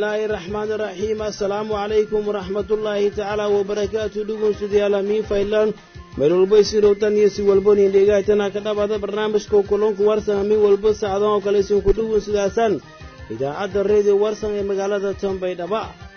illaahi raxmaani raxiim assalaamu calaykum waraxmatullaahi tacaala wabarakaatu dhugunsudayaal hamiin faylan meel walbo isirowtan iyo si walbo nin dhegaatana ka dhabaada barnaamijka kulunku warsan hamiin walbo saacadan oo kale isinku dhugunsudaasaan idaacadda reediyo warsan ee magaalada tanbaydhaba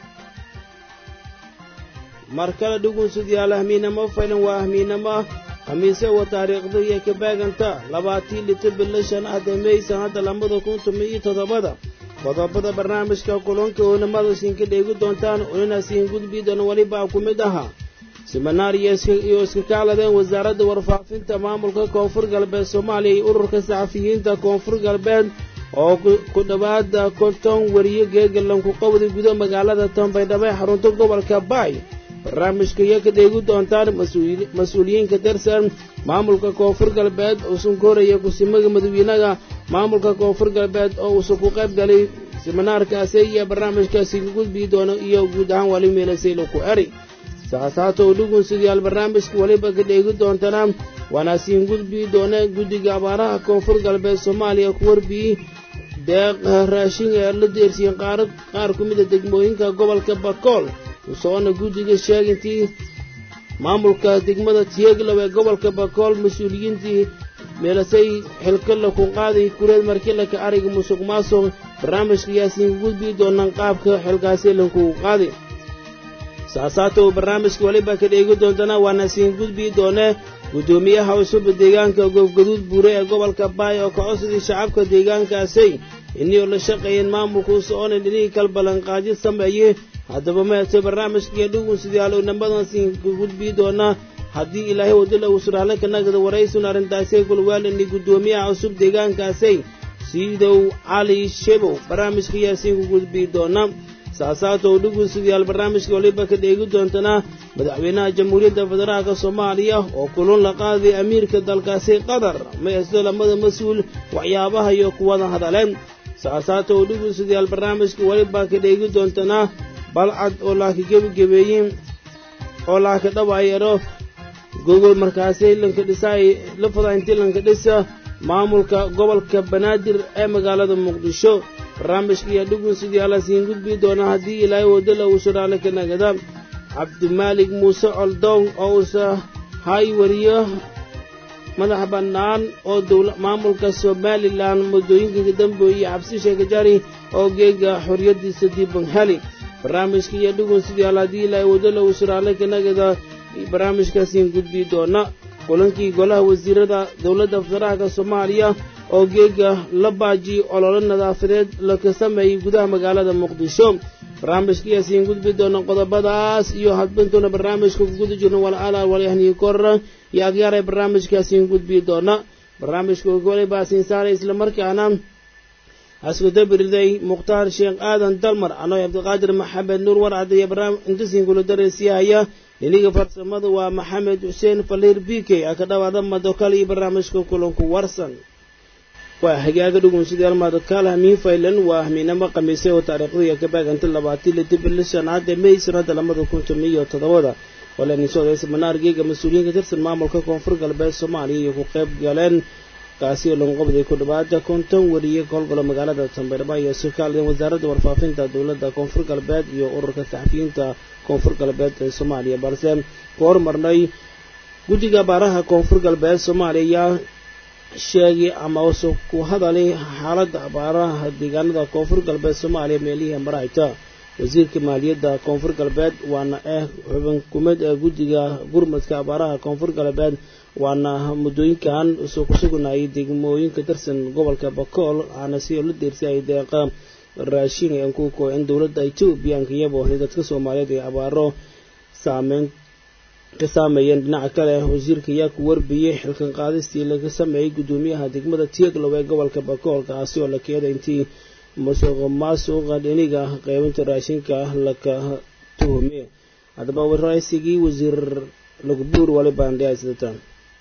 mar kale dhugunsudayaal hamiinamo faylan waa hamiinamo khamiise wa taariikhda iyo kabaaganta labaatii lito bilo shan ah damey sannadda labada kun toban iyo toddobada qodobada barnaamijka kulanka oonamada siinka dheegi doontaan olina siin gudbiidana welibaa ku mid ahaa siminaar iyo iska kaaladeen wasaaradda warfaafinta maamulka koonfur galbeed soomaaliya iyo ururka saxafiyiinta koonfur galbeed oo ku dhowaada konton weriye geegalanku qowda guda magaalada tanbaydhabo ee xarunta gobolka baay barnaamijka iyo ka dheegi doontaan mas-uuliyiin ka tirsan maamulka koonfur galbeed uusan ka horaya kusimaga madawiinaha maamulka koonfur galbeed oo uusan ku qayb galay siminaarkaasi iyo barnaamijkaasi ka gudbii doono iyo guud ahaan wali meelasayla ku eri saasaato dhugunsidayaal barnaamijka weliba ka dheegi doontana waana siin gudbii doona guddiga abaaraha koonfur galbeed soomaaliya ku warbiyey deeq raashin ee la deersiyen qaar ku mida degmooyinka gobolka bakool usoona guddiga sheegintii maamulka degmada tieglow ee gobolka bakool mas-uuliyiintii meelasay xilkala ku qaaday kureed markilaka ariga musuq maasuq barnaamijka yaasiin ku gudbii doonaan qaabka xilkaasi lankugu qaaday saasaatow barnaamijka weliba ka dheegi doontana waana siin gudbii doonee guddoomiyaha cusub deegaanka goobgaduud buure ee gobolka baay oo kacodsidii shacabka deegaankaasay inii la shaqeeyeen maamulku soconan dhinihii kal ballanqaadyo sameeye haddaba meeto barnaamijkaiyo dhugunsidayaal namadan siin ka gudbii doonaa haddii ilaahay wadila uu suraale ka nagada waraysun arrintaasay kulwaalani guddoomiyaha cusub deegaankaasay siidow cali shebow barnaamijka yaasiin ku gudbii doona saasaatow dhugunsidayaal barnaamijka waliba ka dheegi doontana madaxweynaha jamhuuriyadda federaalka soomaaliya oo kulun la qaaday amiirka dalkaasi qatar maysto lamada mas-uul waxyaabaha iyo kuwada hadaleen saasaatow dhugunsidayaal barnaamijka waliba ka dheegi doontana balcad oo laaka gebagebeeyin oo laaka dhawaayaro gogol markaasay lanka dhisaay lafada intii lanka dhisa maamulka gobolka banaadir ee magaalada muqdisho barnaamijka iyo dhugunsidayaala siin gudbii doona haddii ilaahay wadala uu suraale ka nagada cabdimaalik muuse coldown oo uusa hay wariyo madax bannaan oo maamulka somalilan muddooyinka dambe iyo cabsi sheekajari oo geega xorriyaddiisa diiban heli barnaamijka iyo dhugunsidayaal haddii ilaahay wadala uu suraale ka nagada barnaamijkaasiin gudbii doona kulankii golaha wasiirada dowladda federaalka soomaaliya oo geega la baaji ololo nadaafadeed laka sameeyey gudaha magaalada muqdisho barnaamijkayaasiin gudbi doona qodobadaas iyo hadbintuuna barnaamijka ku guda jirno walaalaa walyahniyi korra iyo agyaaray barnaamijkaasiin gudbii doona barnaamijka walibaasiin saaray islamarkaana askudabiriday mukhtaar sheekh aadan dalmar anoy cabdiqaadir maxamed nuur warcad iyo intasiin kula dareysiyaaya dhiniga farsamada waa maxamed xuseen faliir b k a ka dhawaada madokal iyo barnaamijka kulanku warsan waa hagaaga dhugunsidayaal madokaal hamiin faylan waa hamiinamo khamiisay oo taariikhdaiyo ka baaganta labaatii lito bilo shanaad ee may sanada labada kun toban iyo toddobada walaninsooday siminaar geega mas-uuliyiin ka tirsan maamulka koonfur galbeed soomaaliya iyo ku qayb galeen kaasi oo lagu qabday ku dhawaada konton weriye howlgalo magaalada tanbaydhaba iyo sukaaladeen wasaaradda warfaafinta dowladda koonfur galbeed iyo ururka saxafiyiinta koonfur galbeed ee soomaaliya balse ku hormarnay guddiga abaaraha koonfur galbeed soomaaliya sheegay ama use ku hadalay xaaladda abaaraha deegaanada koonfur galbeed soomaaliya meelihii marayta wasiirka maaliyadda koonfur galbeed waana ah xubin kumid ee guddiga gurmadka abaaraha koonfur galbeed waana muddooyinkan usoo ku sugnayay degmooyinka tirsan gobolka bakool aana si la deersayay deeqa raashin aan ku kooxin dowladda etoobiya iyabo dadka soomaaliyeed ee abaaro saameyn ka saameeyeen dhinaca kale wasiirka ayaa ku warbiyey xilkan qaadistii laga sameeyey guddoomiyaha degmada tieglow ee gobolka bakool kaasi oo la keeday intii musuq maasuqa dhiniga qeybinta raashinka laka tuhumey haddaba waraysigii wasiir lagbuur walibandhiaysdataan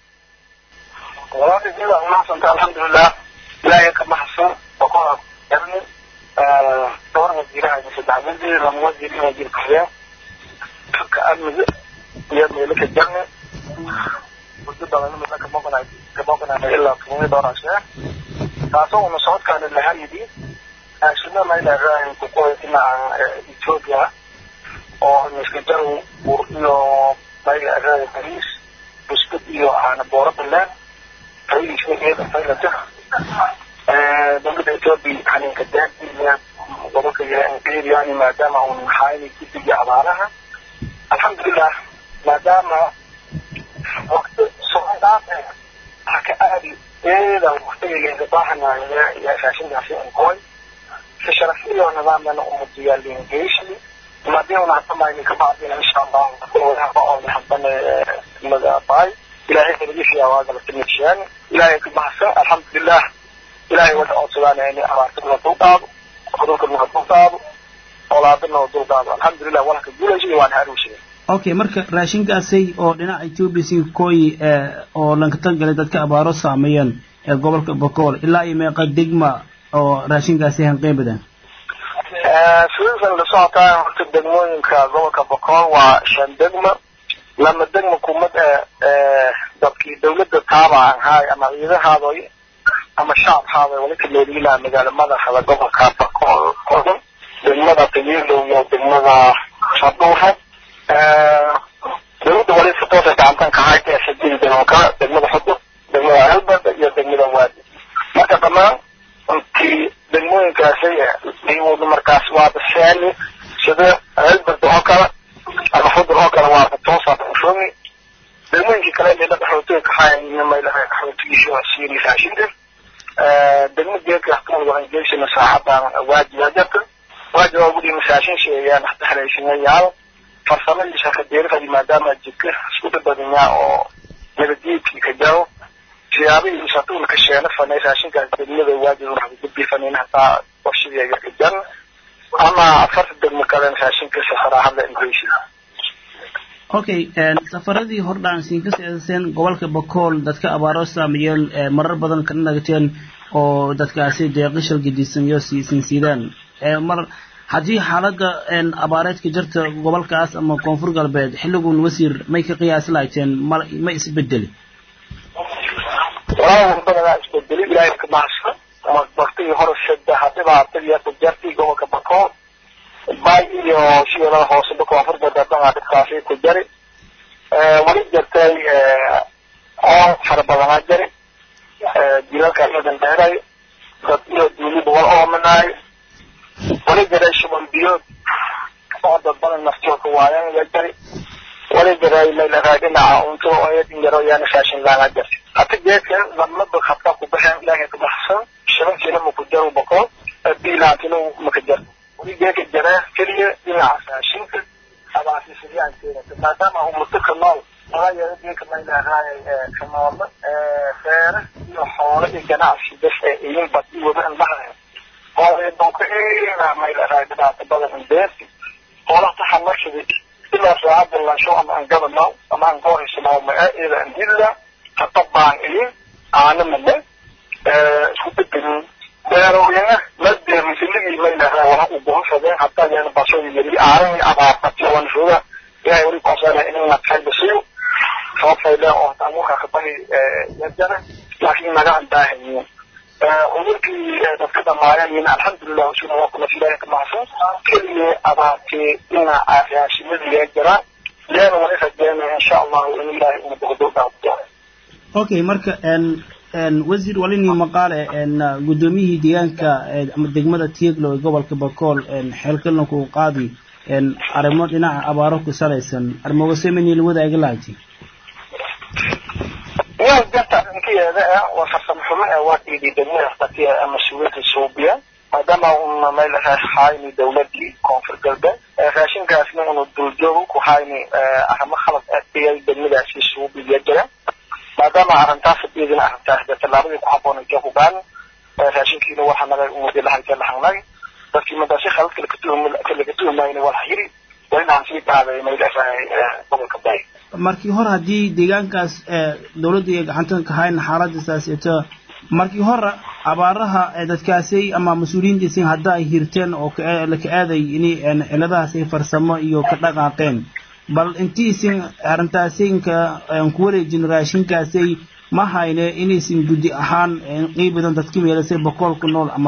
walaadijada umahadsanta alxamdulilah ilaahay ka mahadsan oo ku yarni dhowr wasiiraha iyo saddex wasiir lama wasiir iyo wasiir kaxyeen xagka amniga iyo meelaka jarni muddo badan midna kamoqonay kamoqonay ilaa tumani doorashe taasoo una socodkaana lahaa yidhi raashino maylahay kukoy dhinaca ethiopia oo miskajaru bur iyo maylahay bariis buskud iyo caana booro baleen fayiskeeda faylata dowladda ethiopia xaninka daadiya gobolka yani maadaama un xaayni guddiga abaaraha alxamdulilah maadaama waqti soo dhaaf ha ka aadi eeda waqtiga leega baahanaya iyo raashinkaasi inkoy si sharafliyo nidaamana umudiyaa liingeyshli madii una hatamayni kabacdina insha allah wadaaba oo hadane degmada baay ilaahay kalagifiyaa waagalatimidsheen ilaahay ka baxsan alxamdulilah ilaahay wada codsadaan ini abaartana dul qaado cudurkana dul qaado olaadana dul qaado alxamdulilah walka guulaysa waan haruushiga okay marka raashinkaasay oo dhinaca ethiopia si kooyi oo lanka tangalay dadka abaaro saameeyeen ee gobolka bokool ilaa iyo meeqa degma oo raashinkaasi hanqeybadan sidiisan la socotaa horta degmooyinka gobolka bokool waa shan degmo lama degmo kumad ee dadkii dawladda taabaan haay ama ciidahaadoy ama shacabhaadoy wali ka leeliilaa magaalo madaxda gobolka bokool odan degmada tayilow iyo degmada shaduuhe dawladda wali si toosa gacantan ka hayta ee saddex degmo kale degmada xudud degmada halbada iyo degmada waadi marka dhammaan intii degmooyinkaasi iwadu markaas waaba saani sida halbada oo kale ama xudur oo kale waaba toosa ushoomi degmooyinkii kale inay dhaqan xootiga ka hayan maylahay xootigiisi waa siiri raashinka degmo geedka hakuun waran geysina saacadan waajiba jarta waajib waa gudi masaashin sheeyaan hata haleysinayaal farsamadiisa ka deerifadi maadaama jidka isku dhibadinyaa oo nabadgeedkii ka jaro siyaabihii satuun ka sheena fanay raashinkaas degmada waajib waxa gudbi fanayna hataa warshadeega ka jan ama afarta degmo kale raashinka safarahada ingeysi okay safaradii hordhaan siin ka seedaseen gobolka bakool dadka abaaro saameeyeen marar badan ka nagateen oo dadkaasi deeqishal gedisan iyo siisin siidaan mar haddii xaaladda abaareedka jirta gobolkaas ama koonfur galbeed xilligun wasiir may ka qiyaasi lahayteen ma ma isbedeli walaa badanaa isbedeli ilaahay ka mahadsan waqtigii hore saddexa dhibaatadii ku jartay gobolka bakool bay iyo shiilada hooseba koonfur galbeed dhanaa dhibkaasi ku jari wali jartay oon fara badanaa jari jilalka iyadan dheeray dad iyo duuliba wal oomanaayo wali jaray shuban biyood oo dad badan naftooka waayan ya jari wali jaray maylaraa dhinaca unto oyadin yaro yaana raashin laana jartay hata geedka lamaba habka ku baxeen ilaahay ka baxsan shabankiina maku jaro boqol biilaantina maka jar wali geedka jaree keliya dhinaca raashinka abaasi sidiyaan keenata maadaama ummato ka nool laga yaro geedka maylaraa ka noolna feere iyo xoolo iyo ganacsi bas ee iyin bad iyo wada indhaha hooleedonka maylaraa dhibaato badan beerti xoolaha taxa marshadi ilaa saacada lasho ama aan gadanaw ama aan goohaysanaw mae ida andilla hatabaan iyo aana male isku bedelin beerowyana madee misiligi maylaraa waxa u bohashadeen hataa yana basooyi yari aaran abaartati wan shooga ilahay wali kuxsana inana kaybasiyo sababtayle oo hataa muka kabahi yajana laakiin naga andaahayin cudurkii dadka dhamaayeen alxamdulilah usuna waa kuna ilaahay ka mahadsan keliya abaartee dhinaca raashimadiga jira leena wali rajeynaya insha allahu in ilaahay una boqdo dhaafto okay marka wasiir walini maqaale guddoomiyihii deegaanka ama degmada tieglo ee gobolka bakool xeelkalna ku qaadi arrimo dhinaca abaaro ku salaysan arrimogasemeni la wadaagi lahaytay waa jarta inkayeeda waa farsamo xumo ee waa dhiidi degmada qatiya mas-uuliyadda suubiya maadaama una meel hayni dawladii koonfur galbeed raashinkaasna unu duljoogo ku hayni arrimo khalad dhiyay degmadaasi suubiya jira maadaama arrintaas iyadina arrintaas dee tallaabadii ku habboonay joogu baan raashinkiina waxa naga umudi lahayta lahangnay dadkii madaasi khaladka laga tuhumayna waa hayiri waa inaan sii qaaday maylahay gobolka bay markii hore haddii deegaankaas dawladda iyo gacantan ka hayn xaaladiisaas ito markii hore abaaraha dadkaasi ama mas-uuliyiintiisi hadda ay hirteen oo laka aaday inay ciladahaasi farsamo iyo ka dhaqaaqeen bal intiisin arrintaasinka ku wareejin raashinkaasi ma hayne inaysan guddi ahaan qiibadan dadka meelasay boqol ku nool ama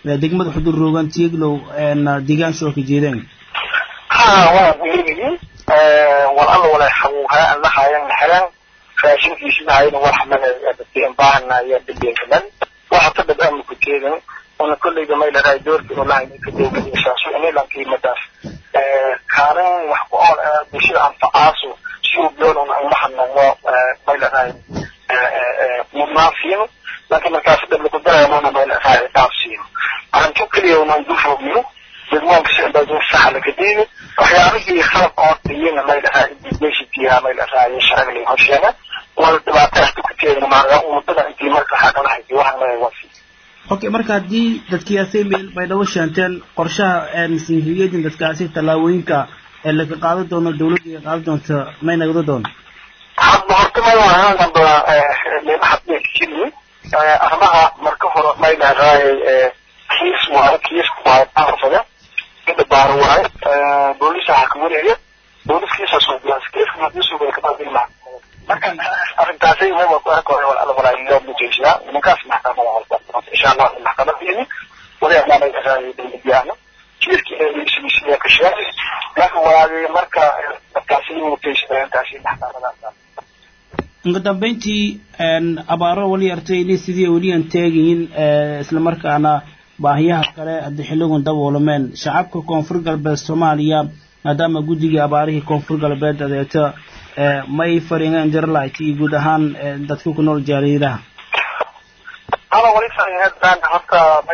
degmada xudur roogan tieglow deegaansha oo ka jeedeen ha waa weligii wal alla wala xabuuhaa alla hayan xelan raashinkiisina hayna wax mana dadkeen baahanaya dadkeenkadan waxa ka dad ama ku jeedan ona kollayga may lahay doorka oo lahayn ka dowladaysaas inilan qiimadaas kaalin wax ku ool bulshada anfacaaso si uu doonun aan waxanamo may lahay mudnaansiino laakiin markaas dad lagu darayamana may lahay dhaafsiino arrinto keliya unaan dufoogino dadwaanka sicdaadin saxa laga diini waxyaabihii khalad oo dhiyina may lahaa indigeshitiyaa may lahaa sharciga laga horsheega wala dhibaataasta ku teegna maaa ummadada intii marka xaqala haysa waxaan leeyahay waa sii okay marka haddii dadkiyaasay meel bay dhawo sheenteen qorshaha masiihiyadin dadkaasi tallaabooyinka ee laga qaadan doono dawladda ay qaadan doonto may nagda doono hadda horta may wahaan damba meelaha keliyi arrimaha marka hore may lahaay kiis waayo kiisku waayo baarfada inda baaro waayo booliisa waxaa ka wareega booliskiisa suubiyaas kiiska hadii suugaya kabadil maa marka arrintaasay may waa ku arka hore wala walaayo mujeysiyaa nimankaas maxkamada halka insha allah maxkamaddeeni wadaamaanay ahaayay dowladyaana kiiskii eeisiisiya ka sheegay laakiin walaagay marka dadkaasi mujeysiyaa intaasi maxkamadaas ugu dambeyntii abaaro wali artay inay sidii weliyan teegayin islamarkaana baahiyaha kale haddii xilligun daboolameen shacabka koonfur galbeed soomaaliya maadaama guddigii abaarihii koonfur galbeed adeegto may fariineen jarlight iyo guud ahaan dadka ku nool jaariiraha ana wali fariinadaan horta may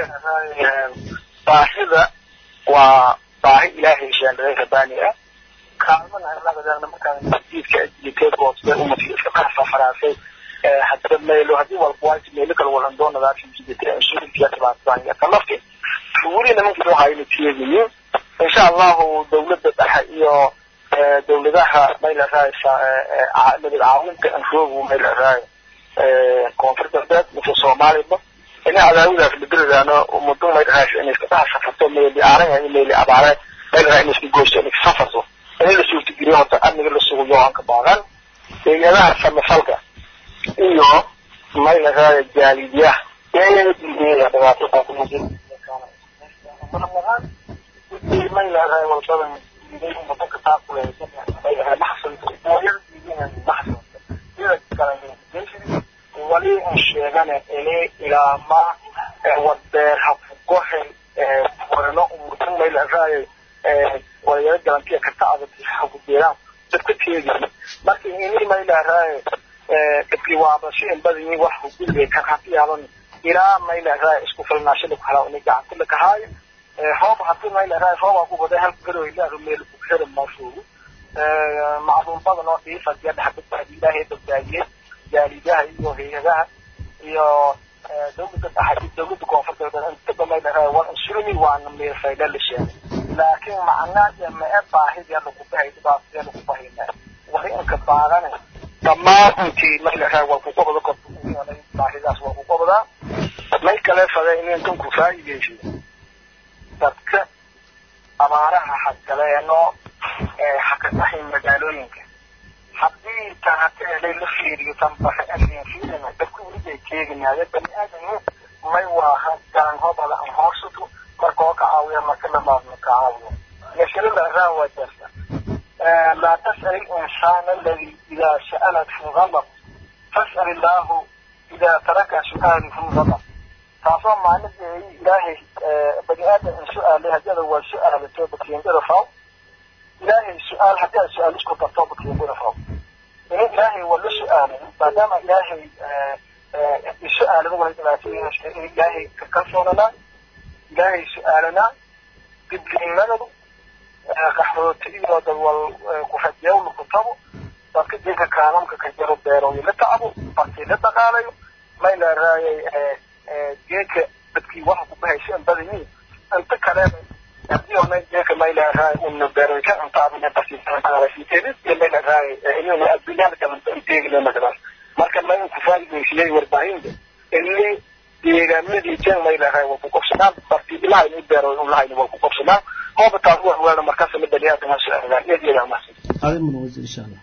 baahida waa baahi ilaahay sheendhaday rabbaani ah kaalmana lagadaana markaan masjidka ajiliteed hoose umadka iska qaxsa faraasay hadda meelo haddii walba waa meelo kale walan doonada jidite insurance tabaatbaan kalafti weli nimankii waxa ayna tiyeegayiin insha allahu dawladda dhexe iyo dawladaha may laraay nabad caawinta anroogu may laraay koonfur galbeed mise soomaaliba ina cadaawadaas ladiradaano muddo may laraay inay iska dhex safarto meeli aaran iyo meeli abaare may laraay inay iska goyso inay safarto inay la suurtageliyo horta amniga la sugo yoanka baadan deegaanaha samafalka iyo may laraay jaalidiyaha may laraay walbadan wadanka wali aan sheegane ini ilaa ma wadeer hafugohen warano umutan may laraay walayaro galantiya karta adag hakudeeraan dadka teegin marka ini may laraay dadkii waabasho in badanyi wax hugulbe kan hati yaaban ilaa may laraay isku filnaashada ku halaa ini gacanta lakahaayo hoob hadii may laraay hooba ku baday halka garow ilaahu meel ku xira maashuugu macluum badan oo dhiifadiya dhexbadbaadi ilaahay badbaadiyey jaalidaha iyo hay-adaha iyo dawladda dhexe dawladda koonfur galbeed intaba may laraay waa insurmi waana meelfayda la sheegay laakiin macnaa mae baahidii lagu bahay dhibaatadii lagu bahayna wari inka baadane dhammaan intii may laraay waa ku qabada korta baahidaas waa ku qabadaa may kale fada inay kan ku faa'iideysiyo dadka abaaraha hagaleeno hakadahay magaalooyinka haddii tan hateelay la fiiriyo tan baxe asin fiirina dadku welibay keeginaade bani aadamu may waaha garan hobada aan hoorsato marka oo ka caawiya marka lamaadna ka caawiyo masalada araan waa jirta laa tas'al الإنسان الذي إذا سألت في غضب فاسأل الله إذا ترك سؤاله في غضب taasoo maalintii ilaahay bani aadam in su-aalay haddii waa su-aala toobadkeendada faw ilaahay su-aal haddii aad su-aal isku dar toobadkeendada faw in ilaahay waa la su-aalay maadaama ilaahay su-aalada wala dhibaatooyin in ilaahay ka kalsoonanaa ilaahay su-aalanaa dibdinimadadu qaxooti iyo dad wal ku-rajeewla ku tabo dadka dinka kaalamka ka jaro beerooyo la tacbo bartii la dhaqaalayo may la raayay geeka dadkii waxa ku bahaysa in badanyiin inta kalena haddii ona geeka may la raayay una beerooyka intaadana bartiisaarasiiteedis iyo may la raayay inuna adduunyada kalanta inteegile makadan marka may ku faa'iidaysiyay warbaahinta illi deegaamadii jen may la raayay waa ku qabsanaan bartii ilaha inay beerooy ulahayna waa ku qabsanaan hooba taas wax weelna markaas la baniyaadana su-aalaan eedyada amasin adin mudan wasiir insha allah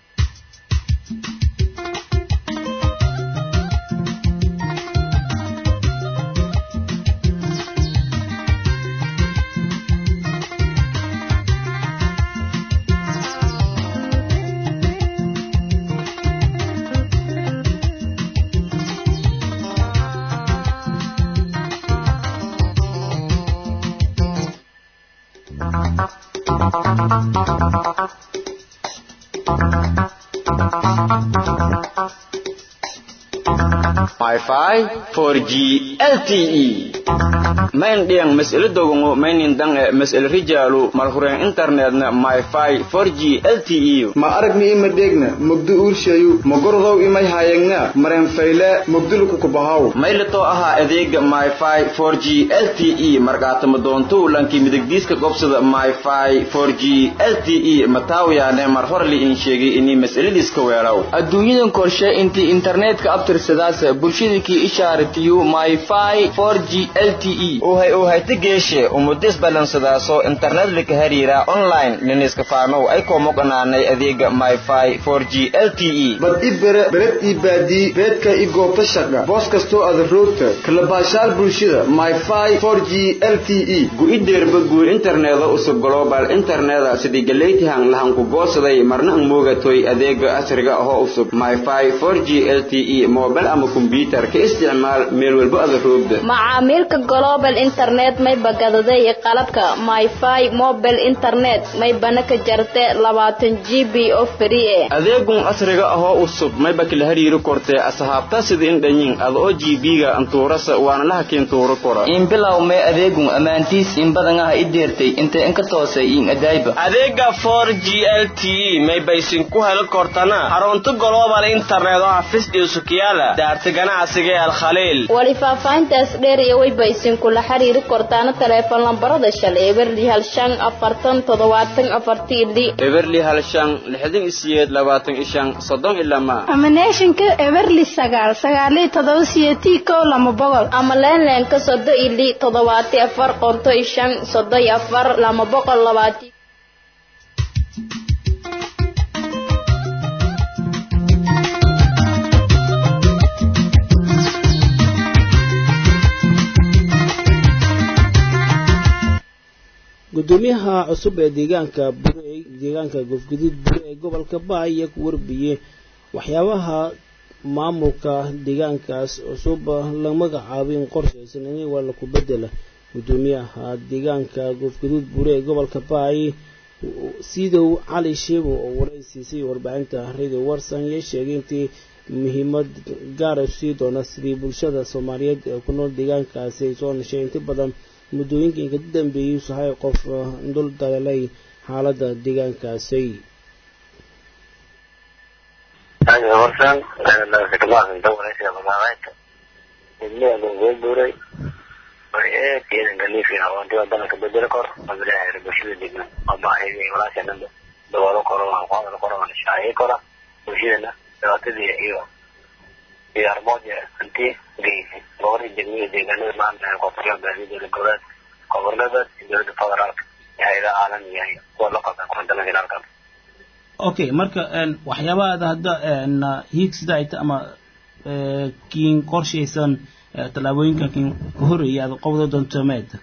Wi-Fi 4G LTE main diang mas'ala dogongo mainin dang mas'ala rijalu malhuren internetna Wi-Fi 4G LTE ma aragni ima degna mugdu urshayu magordow imay hayagna maren fayle mugdul ku kubahaw maylato aha adeega Wi-Fi 4G LTE markaata madoonto lanki midigdiiska gobsada Wi-Fi 4G LTE mataawiyaane mar hore li in sheegay inay mas'aladiiska weeraw adduunyadan korshe intii internetka abtirsadaas bulshadakii ishaaratiyo myfi 4g lte uhay uhayta geeshe umudis balansadaaso internet lika hariira online liniska faanow ay koomoqanaanay adeega myfi 4g lte bad i bere bered ii baadii beedka i goobta shaqa boos kastoo ada roogta kalabaashaal bulshada myfi 4g lte gu-ideerba guur interneda usub global interneda sidii galeytihan lahanku goosaday marna ang moogatoy adeega casriga ahoo usub myfi 4g lte mobile ama kombyutar ka isticmaal meel walbo ada roogda macaamiilka global internet may bagadaday qalabka myfi mobile internet may bana ka jarte labaatan g b oo free eh adeegun casriga ahoo usub mayba kala hariiri kortee asxaabta sida in dhanyin ada oo g b-ga antuurasa waana laha kiin tuuro kora in bilow mee adeegun ammaantiis in badan ah i deertay intee inka toosay in adaayba adeega 4g lte may baysin ku heli kortana xarunta global internet oo xafis iyo sukiyaala daarta ganacsiga ee alkhaliil wali faahfaahintaas dheer iyo wayba isinkula xiriiri kortaana taleefon lambarada shal eberli hal shan afartan toddobaatan afarti ili eberli hal shan lixdan isiyeed labaatan ishan soddon ilama amaneeshinka eberli sagaal sagaaliyo todoba siyeetii kow lama boqol ama leenleenka sodo ili toddobaati afar qonto ishan sodo iyo afar lama boqol labaati gudoomiyaha cusub ee deegaanka burey deegaanka gofguduud bure ee gobolka baay ayaa ku warbiyey waxyaabaha maamulka deegaankaas cusub la magacaabay in qorshaysan in waa laku bedela gudoomiyaha deegaanka gofguduud bure ee gobolka baay sidow cali sheebo oo waraysiisay warbaahinta radio warsan ayaa sheegay intii muhiimad gaara sii doona sidii bulshada soomaaliyeed ee ku nool deegaankaasi ay soo nashay inta badan muddooyinka inka dambeeyey sahay qof dul dalalay xaaladda deegaankaasi warsan khidmaadan waraysiga magaalada degmada loo buuray ciidan galiifi awanti wadanka bedeli kor mabilaha bulshada degma oo baahidii walaasha dhanba daboolo koro aqoonada koro shaaciyi kora bulshadana dhibaatadii iyo iyo armooja hanti geysi gobolada degmada deegaanada maanta koonfurta baadiyada goboleed gobolada dowladda federaalka hay-adaha caalamiga iyo kuwa la qabta kuwa internationalka okay marka waxyaabahaada hadda hiigsida ay ta ama kiin qorshaysan tallaabooyinkan kiin ka horreeyay aada qobdo doonto meeda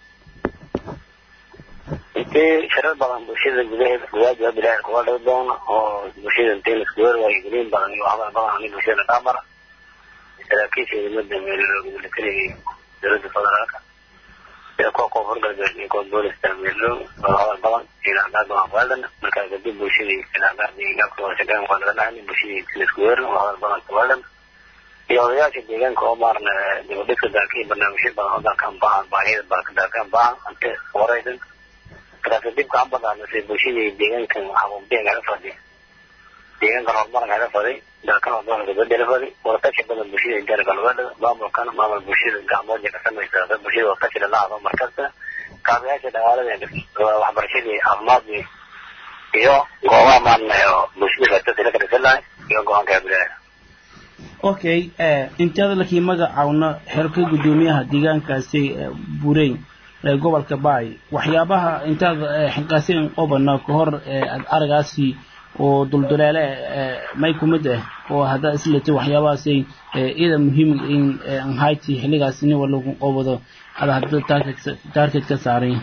intii shirar badan bulshada gudaheeda gudaha bilaha kuga dhig doona oo bulshada intii laskuwer waayigeliin badan iyo hadal badan ani bulshada dhaamara saraakiisha ciidamada meelolooga militariga dowladda federaalka sida kuwa koonfur galbeed iyo kuwa boolista meelolog oo hadal badan ilaaqaad badan kuheldan markaa kadib bulshadii ilaaqaadii gaabka wada shaqeyn waa laga dhahan bulshadii laskuwer oo hadal badan kuheldan iyo odayaasha deegaanka oo maarna dibadhiska daakiin barnaamijyo badan oo dalkan baahan baahida baa daakan baahan ante waraydan markaas dibka aan badaanasay bulshadii deegaankan xaquuqdeen kaga fadi deegaankan horumaran kaga fadi dalkan horumaran kabedela fadi waratashi badan bulshada gaar galbeedada maamulkan maamul bulshada gacmooja ka samaysa bulshada waratashi lalaado markasta kaabayaasha dhaqaalada waxbarashadii caafimaadkii iyo goobaha maarna oo bulshada ratasi la kadhisan lahay iyo go-aanka bilaha okay intaada lakii magacaawna xerka guddoomiyaha deegaankaasi bureyn ee gobolka baay waxyaabaha intaad xilqaasin qobana ka hor aad aragaasi oo dulduleele may kumid ah oo haddaa isletay waxyaabahaasi ida muhiim in hayti xilligaas nin walagu qobado ada hadda taarget ka saaray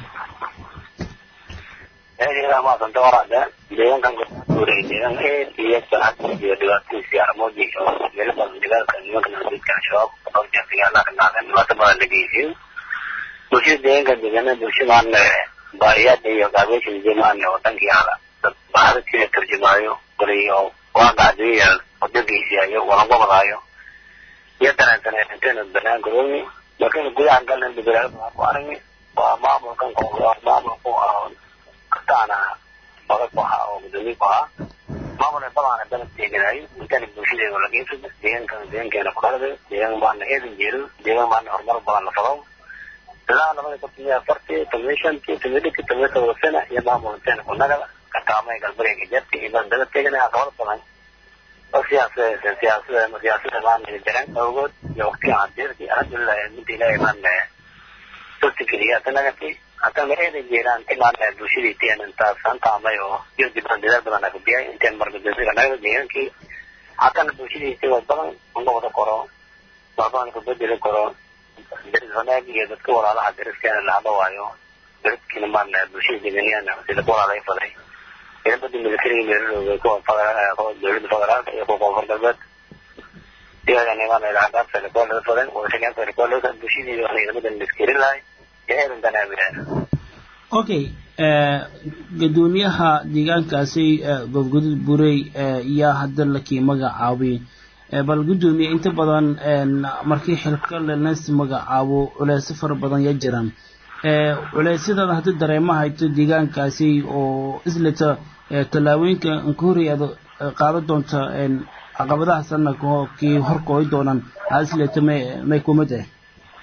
maasanta waraada deegaankan guuray deegaan eed iyo sacad iyo dhibaatadiisi armooji oo meelo badan dagaalka nimanka nabadgeedka al-shabaab dhowr jeer dagaalaha ka dhacdeen dhibaato badan la geysiyo bulshada deegaanka deegaanada bulshadaan baariyaada iyo gaabeesha jamaane oo dhankii hala dad bahadadkiina tarjumaayo waliyo waaqacdiya wadadiisiayo walangobadaayo iyo dareensaneenteena banaan garoomi laakiin gudaha galna bedelaalada waan ku aragni waa maamulkan maamulku kastaana odag ku ahaa oo gudoomiye ku ahaa maamul badaana dalab teeganayo intana bulshadeeda la geysada deegaankan deegaankeena ku dhalada deegaan baana eedan jeedo deegaan baana horumar badan la fado ilaa labada kun tomiya afartii tomiya shantii tomiya dhigtii tomiya todoba sana iyo maamulkeena ku nagada kataamay galbereega jarti iyo baan dalab teeganaya aqabad badan oo siyaasada siyaasada siyaasada maana jaraan awgood iyo waqtiga cadeerti alxamdulilah midda ilaahay maana dadka keliya tanagati haddana eedan jeeraan timaana bulshadii teen intaas antaamay oo iyo dibaan dadaal badan aga biyay inteen margadasiga naga deegaankii haddana bulshadii tii wad badan uga wada koro walbaan ku bedeli karo deris wanaag iyo dadka walaalaha deriskeena la hadla waayo deriskiina maana bulshada deegaaniyana sida ku walaalay faday ciidamada militariga meelalooda kuwa dowladda federaalka iyo kuwa koonfur galbeed iyagana imaana ilacagaabta kuwa laga faday wadashaqeynta kuwa laga bulshadii ciidamadan liskirin lahay iyo eedan danaabilaan okay gadoomiyaha deegaankaasi gobgodud burey yaa hadda lakii magacaabay bal gudoomiye inta badan markii xilka lenas magacaabo culeysyo fara badan ya jiraan culeysyadaada haddii dareema hayto deegaankaasi oo isleta tallaabooyinka inka horey aad qaadan doonta caqabadaha sanadka kii horkooy doonaan aad isleta may may kumid ah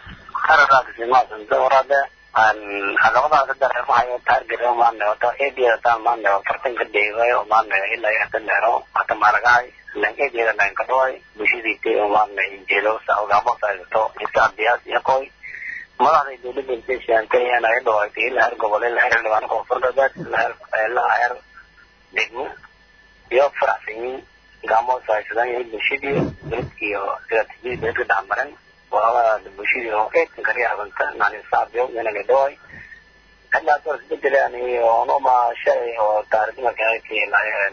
warade caqabadaha ka dareemahayo target maane wata eediyada taan maane fartan ka dheegayo maane ilaa yahta dheero hata maaragahay lan eediyada lan ka dhaway bulshadiiti maane injeelo sa ogaamo saysato isa abdiyaas iyo koy madaxda dowladda intay sheegtay inay dhawaatay ilaa heer gobol ilaa heer xildhibaan koonfur galbeed ilaa heer degmo iyo faraxsanyiin gaamo saysadaan yahay bulshadii dadkiiyo istiraatiijiyada dadka dhexmaran walaalada bulshadii oo eedkan kariyaabanta nani saabyo inay dhaway hadda doors bedelaan iyo noma shay oo taariikh markaa keenayeen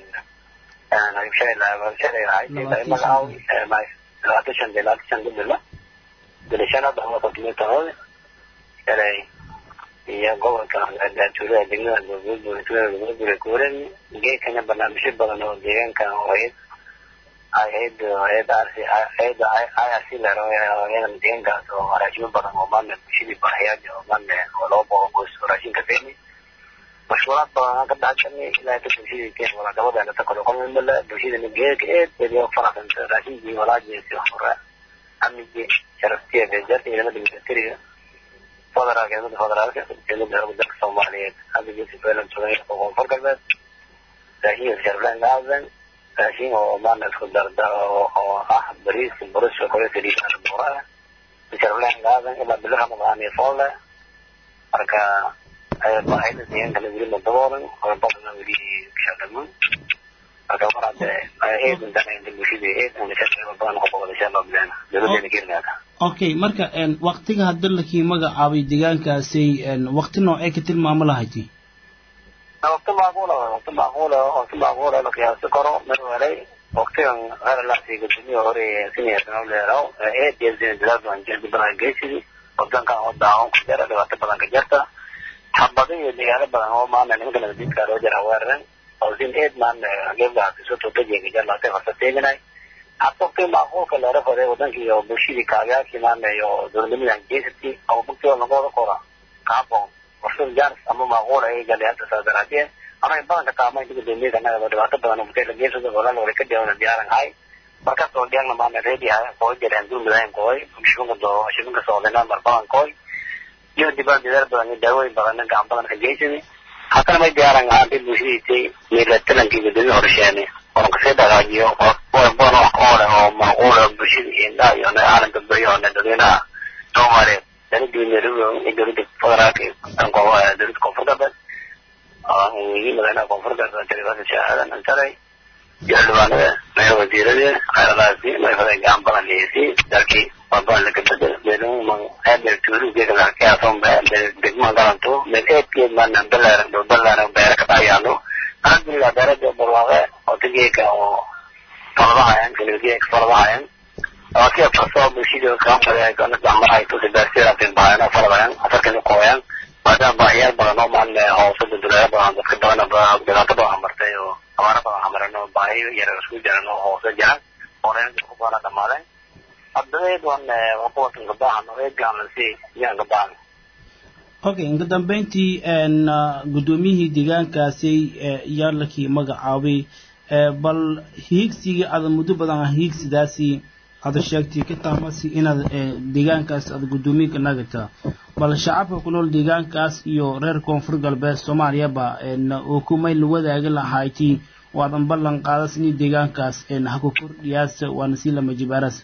aan shay la shay ay magacaw mais labaatan de labaatan bedela bedeshana dama kontinuitahood shalay iyo gobolka tuulada degmada gobolka kuuren geedkana barnaamijyo badan oo deegaanka ahayd ahayd ahayd ahayd IRC lero iyadan deegaankaas oo raashimo badan oo maana bulshadii baahiyaad oo maana oo loo boqo qoys oo raashinka keeni mashhuuraad badan ka dhacshanay ilaa ka bulshadii keen wala gabadha ta kale qolmo mala bulshadii geedka eed badiyo faraxsan raashinkii walaajeesi hore amnigii sharaftiya beejarta ciidamada militariga federaalka ciidamada federaalka ciidamada dalka soomaaliyeed hadda geesi feelan joogan koonfur galbeed raashinka sharaflaan gaadan raashin oo maana isku darda oo ah bariis burus kale saliidaan buuraa sharaflaan gaadan ilaa bilo ramadaan iyo foole marka baahida deegaanka la weli madaboolan oo badan weli shaqaman marka mar hadde eedan danayda bulshada eedan shaqeeyo badan ku qabada insha allah bilaana dowladeena keenaada okay marka waqtiga hadda lakii magacaabay deegaankaasi waqti noocee ka tilmaamo lahayti waqti macquula waqti macquula waqti macquula la qiyaasi karo mar walay waqtigan heer laasi gudoomiye hore siniyasana leero eed iyo zina dadaal badan jirdi badan geysidi wadankan oo daacon ku jira dhibaato badan ka jirta xabado iyo deegaano badan oo maana nimanka nabadiidka loo jira weeraran oo sin eed maana gebgaha kasoo totajeega jar laasay farsa teeganay hababkii macquulka leera faday wadankii iyo bulshadii kaabiyaashii maana iyo dowladnimada geysati oo bugtooda lagooda qora kaabon warshada jaaris ama macquul ay galay hadda saa daraadeen anay badanka taamaynta gudoomiyada annaga dhibaato badan oo buteel geesada walaal wala ka dhawna diyaaran hay markaas oo dhiyana maana reedi hay koo jireen duumidayn kooy shibinka doo shibinka soodina mar badan kooy iyo dibaan dadaal badan iyo daawooyin badan gacan badan ka geysadi haddana may diyaaran ahaantay bulshadiisay milatalankii gudoomiye horsheene oon kasii dhagaajiyo badan wax oo leh oo macquul oo bulshada indhaha iyo caalamka beriyo oo dadweynaha soomaaliyeed dowladda nairobi iyo dowladda federaalka dowladda koonfur galbeed weyii madaxweynaha koonfur galbeed talibaasa shaahadan ansaray iyo xildhibaanada meel wasiirada xeeradaasi mayfaday gacan badan leeysi dalkii waabaan laga bedel beeluma eebel tuuru geeda lakaason degma garanto meel eedkeed maana balaaran dhow balaaran beere ka dhayaalo alxamdulilah beerada barwaaqe oo tageeka oo faladahayan kaligeeka faladahayan wakiya farsoo bulshada kaamada kana dhamarahay tusi beersidaasay bahayan oo faladayan afarkana kooyan maadaama baahiyaal badan oo maan hoose dulduleelo badan dadka badan dhibaato badan martay oo abaaro badan hamaran oo baahiyo yar isku jiran oo hoose jiran oo reerka ku badan dhamaadeen haddadeed wan wakuwatan gabaahan oo eegaan si yaan gabaahan okay inka dambeyntii guddoomiyihii deegaankaasi yaalakii magacaabay bal hiigsigii aada muddo badan ah hiigsidaasi aada sheegtay ka taamasi inaad deegaankaas aada guddoomiye nagata bal shacabka ku nool deegaankaas iyo reer koonfur galbeed soomaaliyaba oo kumay la wadaagi lahayti oo aadan ballan qaadas in deegaankaas ha ku kordhiyaas waana sii lama jibaaras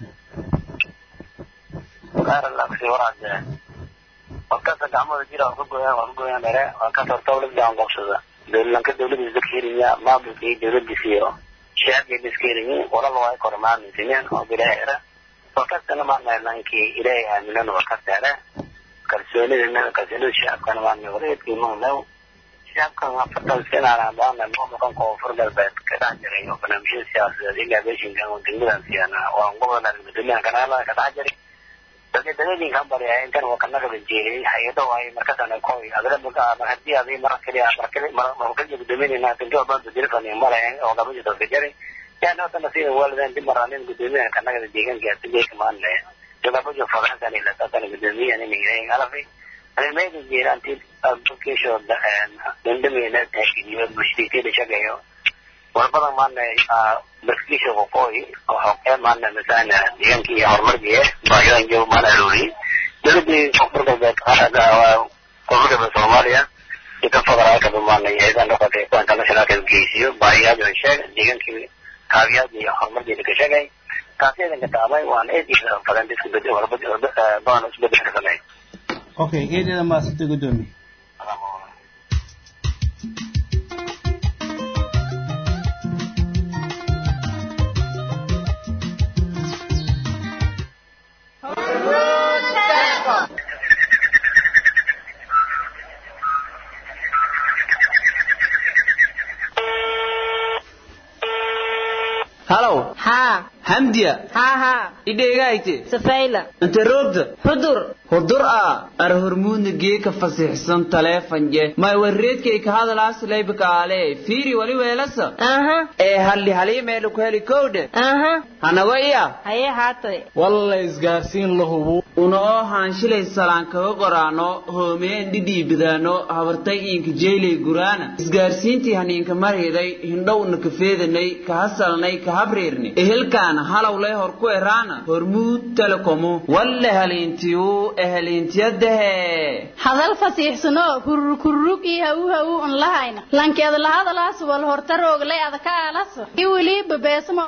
warkasa gacmooda jira waa ka gooyaan waa ka gooyaan dhere warkas horta dowladda aan qoobsada dowlanka dowladiisa dadka helinya maamulka iyo dowladiisa iyo shacabka iska heliyin walaba waa kor maaminsineen oo bilaahira warkasana maana nankii ilaahay aaminan warkas dhere kalsoonida kalsoonida shacabkana maana wareedkii maqnaw shacabkan afartan sinaana baana maamulkan koonfur galbeed ka dhex jiray oo barnaamijyada siyaasadeed ilaa beeshinkan oo degmadan siyaana waa gobolka guddoomiyaha kanaalaha ka dhex jiray dadka daladinkan baryaa intan waa kana kala jeeriyay hay-ado ay markaasana koy adala mar hadii adi mar kaliya mar kali mar kaliya guddoominayna tanki walba dirifan malayn oo gaba jirto ka jaray yani hota nasiina waalidan dib maraanin guddoomiyaha kana kala deegaanka asigeyka maanle jogaba jo fadaxsan ila taasana guddoomiyaha nimigayn alafi ani meega jeeraan ti abukesho dandameyna takiyo bushtiikeeda shagayo walbadan maana baskisha qoqooyi waxoqee maana masana deegaankii iyo horumarkiiye baahidan joogo maana aroori dowladii koonfur galbeed koonfur galbeed soomaaliya iyo kan federaalka maana hay-adan noqotay kuwa internationalka geysiyo baahiyaad sheeg deegaankii kaabiyaad iyo horumarkeeda ka sheegay taasi eedanka taamay waana eediisa fadan isku bed badan isbedel ka sameey okay eedeeda maasanta guddoomiye halow haa hamdiya haa haa idheegayte safayla inte roogta xudur hudur a ar hormuudna geeka fasixsan taleefanje may warreedkay ka hadalaas laybakaale fiiri wali weelasa aha ee halli halii meelu ku heli kowdhe aha hanago iya hayee haatoy walla isgaarsiin la hubu una oo haanshilay salaan kaga qoraano hoomeen dhidhiibidaano habartay iinka jeylay guraana isgaarsiintii haniinka marhiday hindhowna ka feedanay ka hasalnay ka habreerni ehelkaana halowlay hor ku eraana hormuud telekomu walle haliintiyu eheliintiyadahe hadal fasiixsano hururkururug iyo hawu hawu un lahayna lankeeda lahadalaas wal hortarooglay adaka aalaso i weli babeesmo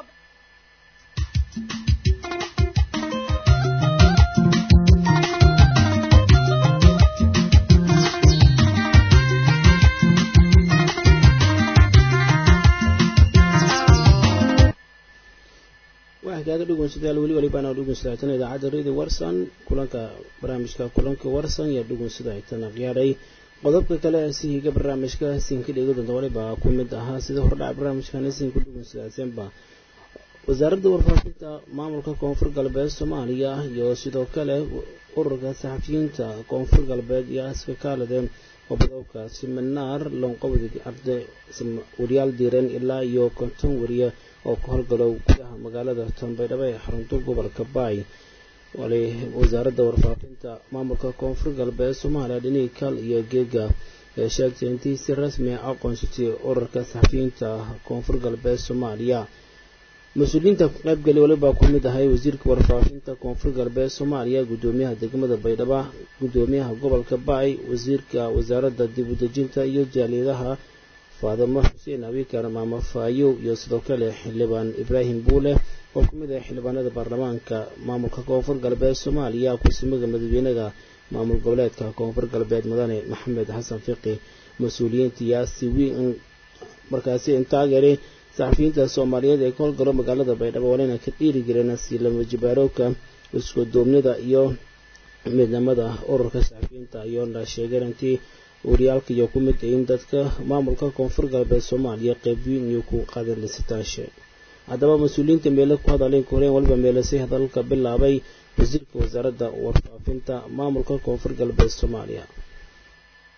waxkaaga dhugunsadyaal weli walibaan dhugunsadaytan idaacadda radio warsan kulanka barnaamijka kulanka warsan yaa dhugunsadaytan qiyaaray qodobka kale sihiga barnaamijka sinka dhegi doonta waliba ku mid ahaa sida hordhaca barnaamijkan sinka dhugunsadaysanba wasaaradda warfaafinta maamulka koonfur galbeed soomaaliya iyo sidoo kale ururka saxafiyiinta koonfur galbeed iyo aska kaaladeen qobodobka siminaar loonqabdig arday wariyaal diiran ilaa iyo konton wariye oo ka howlgalow gudaha magaalada tanbaydhabo ee xarunta gobolka baay wali wasaaradda warfaafinta maamulka koonfur galbeed soomaaliya dhinii kal iyo geega ee sheegtay intii si rasmi a aqoonsatay ururka saxafiyiinta koonfur galbeed soomaaliya mas-uuliyiinta ku qaybgali waliba ku mid ahay wasiirka warfaafinta koonfur galbeed soomaaliya guddoomiyaha degmada baydhabo guddoomiyaha gobolka baay wasiirka wasaaradda dib u dejinta iyo jaaliyadaha faadamo xuseen abikar maamo faayow iyo sidoo kale xildhibaan ibraahim buule oo ku mid ah xildhibaanada baarlamaanka maamulka koonfur galbeed soomaaliya kusimaga madaxweynaha maamul goboleedka koonfur galbeed mudane maxamed xasan fiqi mas-uuliyiintayaasi wiin markaasi intaageeray saxafiyiinta soomaaliyeed ee ka howlgalo magaalada baydhabo walina ka dhiiri jireen silama jibaarowka isku duubnida iyo midnimada ururka saxafiyiinta ayoona sheegeen intii wariyaalka iyo ku mid in dadka maamulka koonfur galbeed soomaaliya qeybweyn iyo ku qaadan lisitaashe haddaba mas-uuliyiinta meelo ku hadalay koreen waliba meelasi hadalka bilaabay wasiirka wasaaradda warfaafinta maamulka koonfur galbeed soomaaliya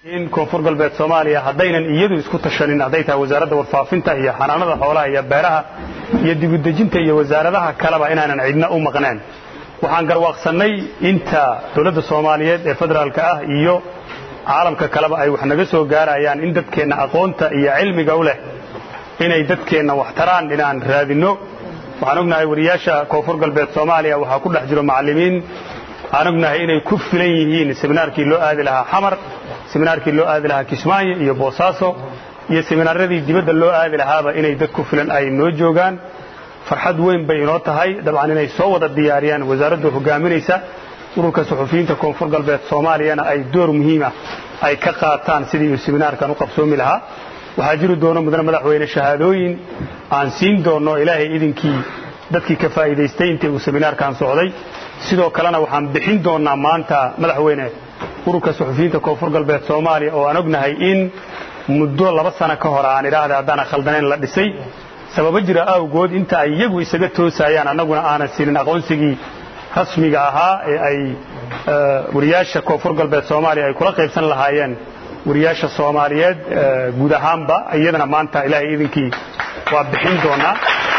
in koonfur galbeed soomaaliya haddaynan iyadu isku tashanin hadday tahay wasaaradda warfaafinta iyo xanaanada xoolaha iyo beeraha iyo dibudejinta iyo wasaaradaha kaleba inaanan cidna u maqneen waxaan garwaaqsannay inta dowladda soomaaliyeed ee federaalka ah iyo caalamka kaleba ay wax naga soo gaarayaan in dadkeenna aqoonta iyo cilmiga u leh inay dadkeenna wax taraan inaan raadinno waxaan ognahay wariyaasha koonfur galbeed soomaaliya waxaa ku dhex jiro macallimiin aan ognahay inay ku filan yihiin seminaarkii loo aadi lahaa xamar seminaarkii loo aadi lahaa kismaayo iyo boosaaso iyo seminaaradii dibadda loo aadi lahaaba inay dad ku filan ay noo joogaan farxad weyn bay inoo tahay dabcan inay soo wada diyaariyaan wasaaradda hogaaminaysa ururka suxufiyiinta koonfur galbeed soomaaliyana ay door muhiima ay ka qaataan sidii uu seminaarkan u qabsoomi lahaa waxaa jiri doono mudane madaxweyne shahaadooyin aan siin doonno ilaahay idinkii dadkii ka faa'iidaystay intii uu seminaarkan socday sidoo kalena waxaan bixin doonnaa maanta madaxweyne ururka suxufiyiinta koonfur galbeed soomaaliya oo aan ognahay in muddo laba sano ka hor aan idhaahda haddaana khaldanayn la dhisay sababo jira awgood inta ay iyagu isaga toosayaan annaguna aanan siinin aqoonsigii rasmiga ahaa ee ay wariyaasha koonfur galbeed soomaaliya ay kula qaybsan lahaayeen wariyaasha soomaaliyeed guud ahaanba iyadana maanta ilaahay idinkii waa bixin doonaa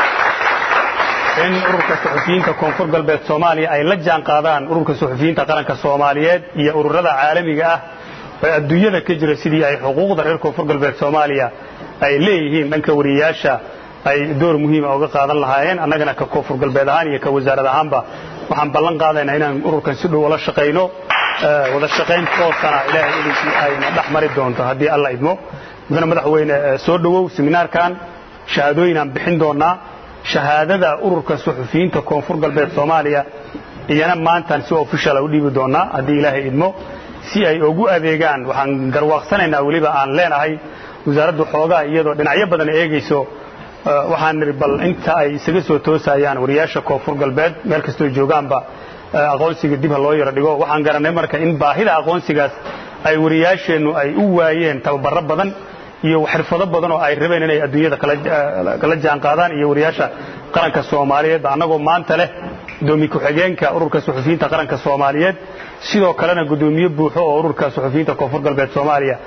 in ururka suxufiyiinta koonfur galbeed soomaaliya ay la jaan qaadaan ururka suxufiyiinta qaranka soomaaliyeed iyo ururada caalamiga ah ee adduunyada ka jira sidii ay xuquuqda reer koonfur galbeed soomaaliya ay leeyihiin dhanka wariyaasha ay door muhiima uga qaadan lahaayeen annagana ka koonfur galbeed ahaan iyo ka wasaarad ahaanba waxaan ballan qaadaynaa inaan ururkan si dhow ula shaqayno wada shaqayn toosana ilaahay idinkii ayna dhex mari doonto haddii alla idmo mudane madaxweyne soo dhowow seminaarkan shahaadooyin aan bixin doonnaa shahaadada ururka suxufiyiinta koonfur galbeed soomaaliya iyana maantaan si officiala u dhiibi doonnaa haddii ilaahay idmo si ay ugu adeegaan waxaan garwaaqsanaynaa weliba aan leenahay wasaaraddu xoogaa iyadoo dhinacyo badan eegayso waxaan nidhi bal inta ay isaga soo toosayaan wariyaasha koonfur galbeed meel kastoo joogaanba aqoonsiga dib ha loo yaro dhigo waxaan garannay marka in baahida aqoonsigaas ay wariyaasheennu ay u waayeen tababaro badan iyo xirfado badan oo ay rabeen inay adduunyada kala jaan qaadaan iyo wariyaasha qaranka soomaaliyeed annagoo maanta leh gudoomiye ku-xigeenka ururka suxufiyiinta qaranka soomaaliyeed sidoo kalena gudoomiye buuxo oo ururka suxufiyiinta koonfur galbeed soomaaliya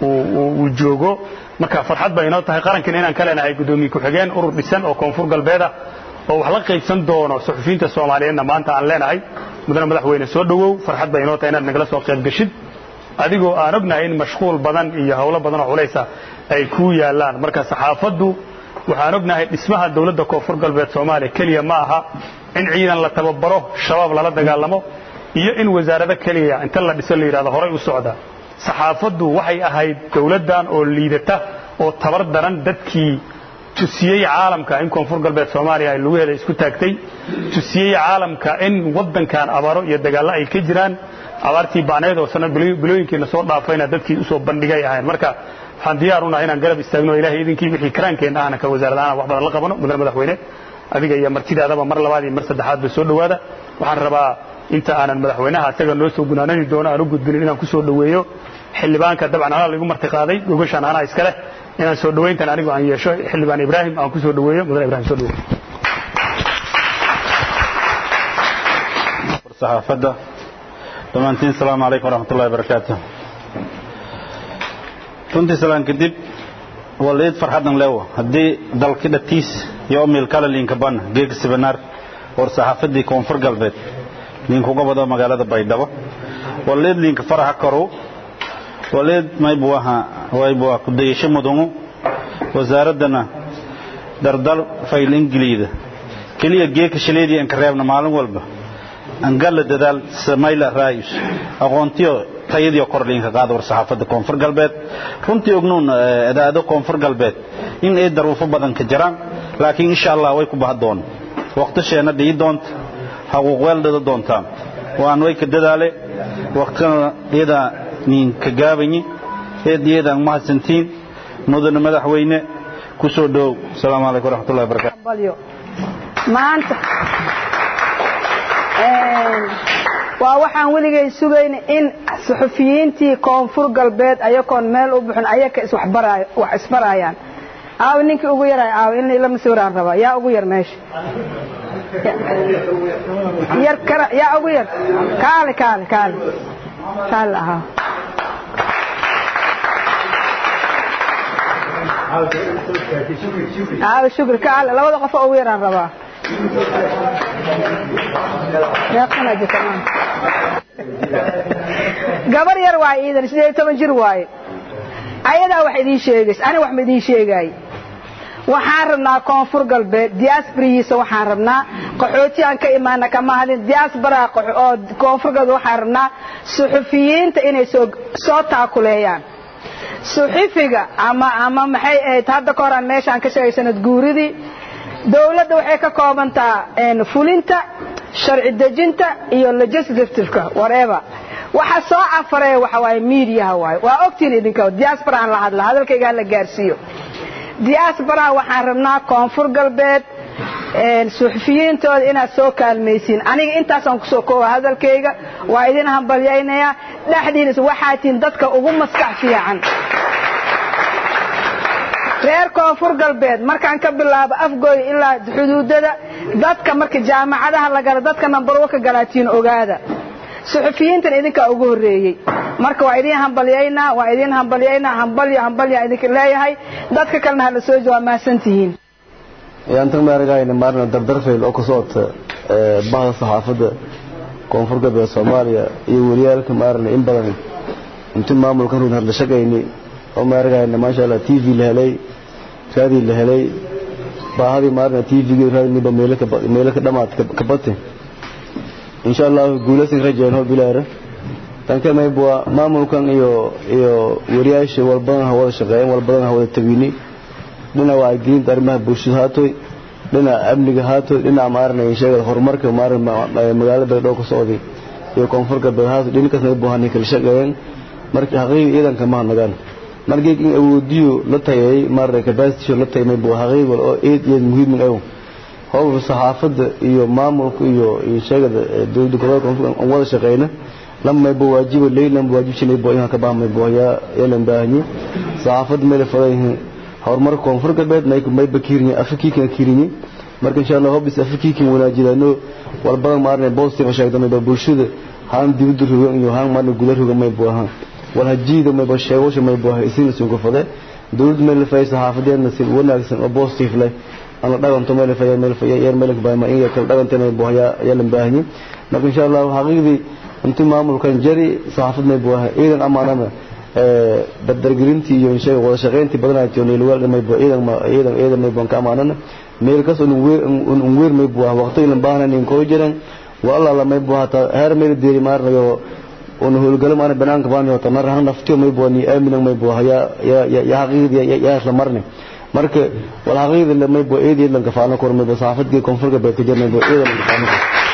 uu joogo marka farxad bay inoo tahay qarankiina inaan ka leenahay gudoomiye ku-xigeen urur dhisan oo koonfur galbeeda oo wax la qaybsan doono suxufiyiinta soomaaliyeedna maanta aan leenahay mudane madaxweyne soo dhowow farxad bay inoo tahay inaad nagala soo qayb geshid adigoo aan ognahay in mashquul badan iyo howlo badan oo culaysa ay kuu yaallaan marka saxaafaddu waxaan ognahay dhismaha dowladda koonfur galbeed soomaaliya keliya ma aha in ciidan la tababaro shabaab lala dagaalamo iyo in wasaarado keliya inta la dhiso la yidhahdo horay u socda saxaafaddu waxay ahayd dowladdan oo liidata oo tabar daran dadkii tusiyey caalamka in koonfur galbeed soomaaliya ay lugaheeda isku taagtay tusiyey caalamka in waddankan abaaro iyo dagaallo ay ka jiraan abaartii bacneed oo sana bilooyinkiina soo dhaafayna dadkii usoo bandhigay ahayn marka waxaan diyaar unahay inaan garab istaagno ilaahay idinkii wixii karaankeenna ahna ka wasaarad ahaan wax badan la qabano mudane madaxweyne adiga iyo martidaadaba mar labaad iyo mar saddexaad ba soo dhowaada waxaan rabaa inta aanan madaxweynaha isaga noo soo gunaanani doono aan u gudbinin inaan ku soo dhoweeyo xildhibaanka dabcan anaa lagu marti qaaday gogashaan anaa iska leh inaan soo dhowayntan anigu aan yeesho xildhibaan ibraahim aan ku soo dhoweeyo mudane ibrahim soo dhoweeyo saxaafadda dhammaantiin asalaamu calaykum waraxmatullahi wabarakaatu runtii salaan kadib waliid farxadan leewo haddii dalki dhatiis iyo omilkala liinka ban geega sibanaar war saxaafadii koonfur galbeed liinkuga wado magaalada baydhabo waliid liinka faraxa koru waliid maybuaha waybuwa kudayasho mudungu wasaaraddana dardal fayl ingiliida keliya geeka shaleedii anka reebna maalin walba angalla dadaal samayla raayus aqoontiyo tayadiyo kordhiinka qaada war saxaafadda koonfur galbeed runtii ognuun adaado koonfur galbeed in ay daruufo badan ka jiraan laakiin insha allah way ku baha doon waqtisheenna dhii doonta haquuq weeldhada doontaan waan way ka dadaale waqtigana iyadaa niinka gaabanyi eed iyadaan mahadsantiin mudane madaxweyne ku soo dhowow asalaamu calaykum waraxmatullahi wabarakatu maanta waa waxaan weligay sugayna in suxufiyiintii koonfur galbeed ayagoon meel u buxin ayaka wax isbarayaan aaw ninkii ugu yaray aaw in lama sawiraan rabaa yaa ugu yar meesha yar kara yaa ugu yar kaale kaale kaale kaale ahaa aaw shukri ka alle labada qof oo ugu yaraan rabaa meeqsanaa jirta gabar yar waaye iidan sideed iyo toban jir waaye ayadaa wax idiin sheegays ani wax ma idiin sheegaay waxaan rabnaa koonfur galbeed diasporihiisa waxaan rabnaa qaxooti aan ka imaana kama hadin diaspora oo koonfur galbeed waxaan rabnaa suxufiyiinta inay soo soo taakuleeyaan suxufiga ama ama maxay ahayd hadda ka hor aan meeshaan ka sheegay sanad guuridii dawladda waxay ka koobantaa fulinta sharci dejinta iyo legislativeka whatever waxa soo afareeya waxa waaye miidiyaha waaye waa ogtiin idinka diaspora aan la hadla hadalkayga hala gaarsiiyo diaspora waxaan rabnaa koonfur galbeed suxufiyiintooda inaad soo kaalmaysiin aniga intaasaan kusoo kooba hadalkayga waa idin hambalyaynayaa dhexdiinas waxaa tihin dadka ugu maskax fiican reer koonfur galbeed markaan ka bilaabo afgooy ilaa xuduudada dadka marka jaamacadaha la gala dadka nambarwo ka galaatiin ogaada suxufiyiintan idinkaa ugu horreeyey marka waa idin hambalyaynaa waa idin hambalyaynaa hambalyo hambalya idinka leeyahay dadka kalena hala soo jawaa mahadsantihiin yaantan maaragayna maarna dardarfayl oo ka socota bahda saxaafadda koonfur galbeed soomaaliya iyo weliyaalka maarna in badan inti maamulka run hadla shaqayni oo maaragayna maasha allah t v la helay raadii la helay baahadii maarna t v-gi raadiniba meelo ka dhamaad ka bate insha allahu guulaysan rajeen hoo bilaara tanka maybwa maamulkan iyo iyo wariyaasha walbadan ha wada shaqeeyeen walbadan ha wada tagini dhinaca wacyigelinta arrimaha bulshada haatoy dhinaca amniga haatoy dhinaca maarna sheegada horumarka maarna magaalada baydhabo ka socday iyo koonfur galbeed haatoy dhinkaas maybu hanay kala shaqeeyeen markii xaqiiqi ciidanka ma hadnagaan markii in awoodiyo la tagay maarna capacity la tagay maybu xaqiiqi wal oo eed iyo muhiim ah howlka saxaafadda iyo maamulka iyo sheegada dowladda gobolka koonfur aan wada shaqeyna lama maybo waajiba leyn lama waajib shinay boo inaan ka baahmay boo yaa yeelan baahanyi saxaafadda meel fadayhin horumarka koonfur galbeed may may bakiirni afrikiikan kiirni marka insha Allah hobis afrikiikan wanaajidano walbadan maarne positive sheegdana ba bulshada haan dibadda rugan iyo haan maarne gudaha rugan may boo ahaan wal hajiida may ba sheego may boo isin soo ku fade dowladda meel fay saxaafadeedna si wanaagsan oo positive leh ana dhaganto meel fay meel fay yar meel baa ma inga kala dhagantay may boo yaa yeelan baahanyi marka insha Allah xaqiiqdii intii maamulkan jari saxaafad may boo iidan amaanana dardargelintii iyo inshaga wada shaqayntii badanaati oo neelwaal may boo iidan ma iidan iidan may boo ka amaanana meel kas uu weer uu weer may boo waqtigan baahan in koo jiran wala la may boo hata heer meel deeri maarnayo oo howlgalo maana banaanka baan iyo tanar han naftiyo may boo ni aamin may boo ya ya ya haqiiqdi ya ya isla marne marka wal haqiiqdi la may boo eedii lan ka faano kor may boo saafadkii koonfurka bay ka jirnay boo eedan ka faano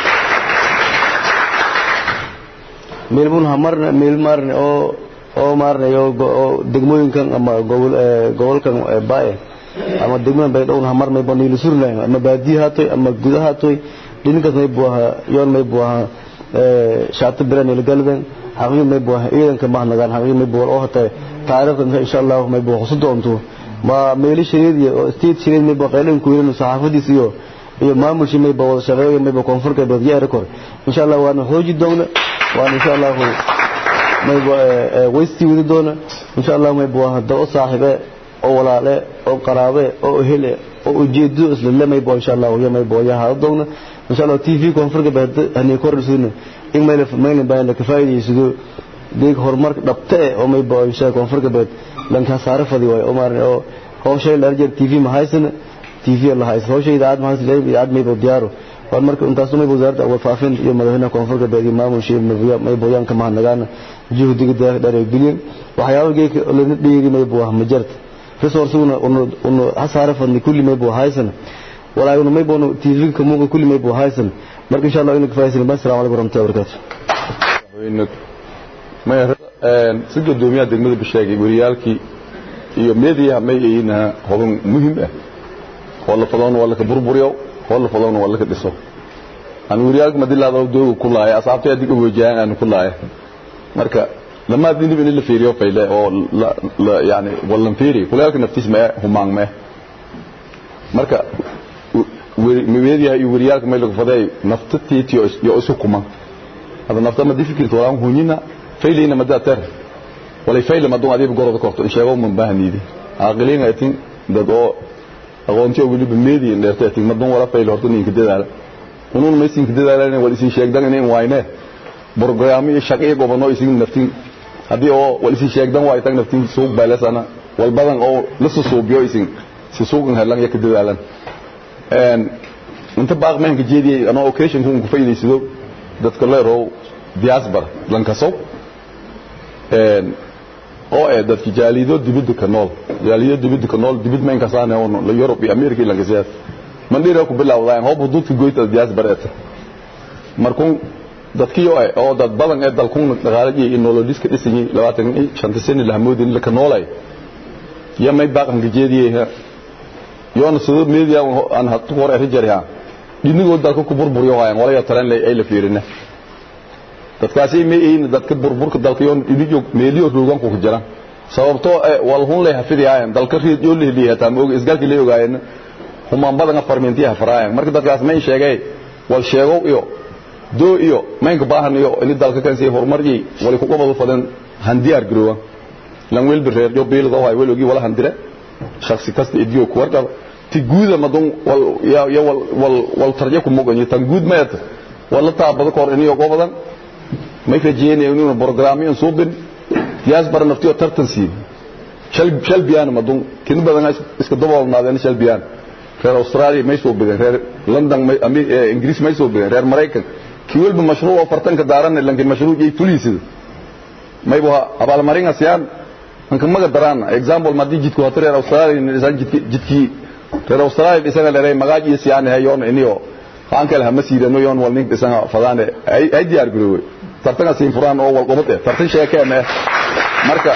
meel bun hamarna meel marne oo oo maarnay oo degmooyinkan ama gobol gobolkan baaye ama degmadan bay dhowna hamar may baniil surnayn ama baadiye haatoy ama gudaha haatoy dhinkaas may buaha yoon may buaha shaabta biran ila galben xaqiiq may buaha ciidanka mahnagaan xaqiiq may buaha oo hata taariikhda insha Allah may buaha xusu doonto ma meeli shariid iyo state shariid may buaha qaylan ku yeelno saxaafadiis iyo iyo maamulshi may buaha wada shaqeeyo may buaha koonfurka badiye rekord insha Allah waana xooji doona waana insha Allah maybo waysti wadi doona insha Allah maybo hada oo saaxibe oo walaale oo qaraabe oo hele oo ujeedo isla lamay bo insha Allah iyo maybo ya hada doona insha Allah TV koonfurka baad hani korrisuna in mayl mayl baan ka faa'iideyso deeg horumarka dhabta oo maybo insha koonfurka baad lanka saara fadi way oo maar oo hawshay la arjay TV ma haysana TV la haysa hawshay idaad ma haysa idaad maybo diyaaro war marka intaas may wasaaradda awal faafin iyo madaxweynaha koonfurka baad iyo maamulshii may booyaan ka mahadnagaan juhdiga dheeregeliyeen waxyaabo geeka lana dheeri may buu ma jirta resourceguna unu hasaare fadni kulli may buu haysan walaayuna may boonu tv ka muuqa kulli may buu haysan marka insha Allah inuu kafaaysan baa assalamu alaykum warahmatullahi wabarakatuh may si gudoomiyaha degmada bishaagay wariyaalkii iyo media may ayina hodan muhiim ah oo la fadoon wala ka burburiyo oo la fadoon wala ka dhiso aan wariyaalka madilaada doogu ku laaya asaabtay adiga wajaan aan ku laaya marka lama dindib in la fiiriyo fayle oo la yani wallan fiiri kulaalka naftiis ma humaan ma marka media iyo wariyaalka meel lagu faday naftatiiti iyo isu kuma hada nafta ma difikirto wala hunyina faylina ma daatar wala fayla ma doon adiib gorod korto in sheego man baahniidi aqliin aytin dad oo aqoontiyo weliba meediin dheertay tigmadan wala fayl horta ninka dadaala unun maysinka dadaalan wal isin sheegdan inay wayne برنامج شقيق وبنو يسين نفتين هذه أو ولسي شيء دم وايد نفتين سوق بالسنا والبدن أو لسه سوق بيو يسين سوق هلان يكدل علن and انت باغ من جدي انا اوكيشن كون كفاية يسيدو دات كله رو diaspora لانكسو and oo ee dadki jaalido dibadda ka nool jaalido dibadda ka nool dibad ma inkasaan oo la Europe iyo America la gasay man dhiro ku bilowdaan hoob hududka goyta diaspora markuu dadkii oo dad badan ee dalkun dhaqaalada iyo nololiska dhisay 25 sano la hamoodin la ka noolay yamay baaqan gajeediyay yoona sidoo media aan hatu hore rijariha dinigo dalka ku burburiyo hayaan wala taran lay ay la fiirina dadkaasi ma in dadka burburka dalka yoon inigo meeliyo roogan ku jira sababtoo wal hun leh hafidiyaan dalka riid yoo leeliya taa moog isgalki leeyo gaayna huma badan farmentiya faraayaan marka dadkaas ma sheegay wal sheego iyo doo iyo maynka baahan iyo in dalka kan si horumarji wali ku qabado fadan handiyaar garoowa lan wel bireer jo beelada oo ay welogi wala handire shakhsi kasta idiyo ku warqab ti guuda madon wal ya ya wal wal wal tarje ku mogan tan guud meet wala taabada kor iniyo gobadan may rajeen inuu programmiyan suubin yaas bar naftiyo tartan siin shal shal biyaan madon kin badan iska daboolnaadeen shal biyaan reer australia may soo bideen reer london may ingiriis may soo bideen reer maraykan kii walba mashruuc fartanka daaran lankin mashruuc ay fulisid may baa abal maringa siyaan anka maga daraan example ma digit ko reer australia ni san jidki reer australia isaga leeray magaaji siyaan hayoon iniyo aan kale hama siidano yoon wal nin isaga fadaane ay ay diyaar garowe tartanka siin furaan oo wal qobad tartan sheekeen marka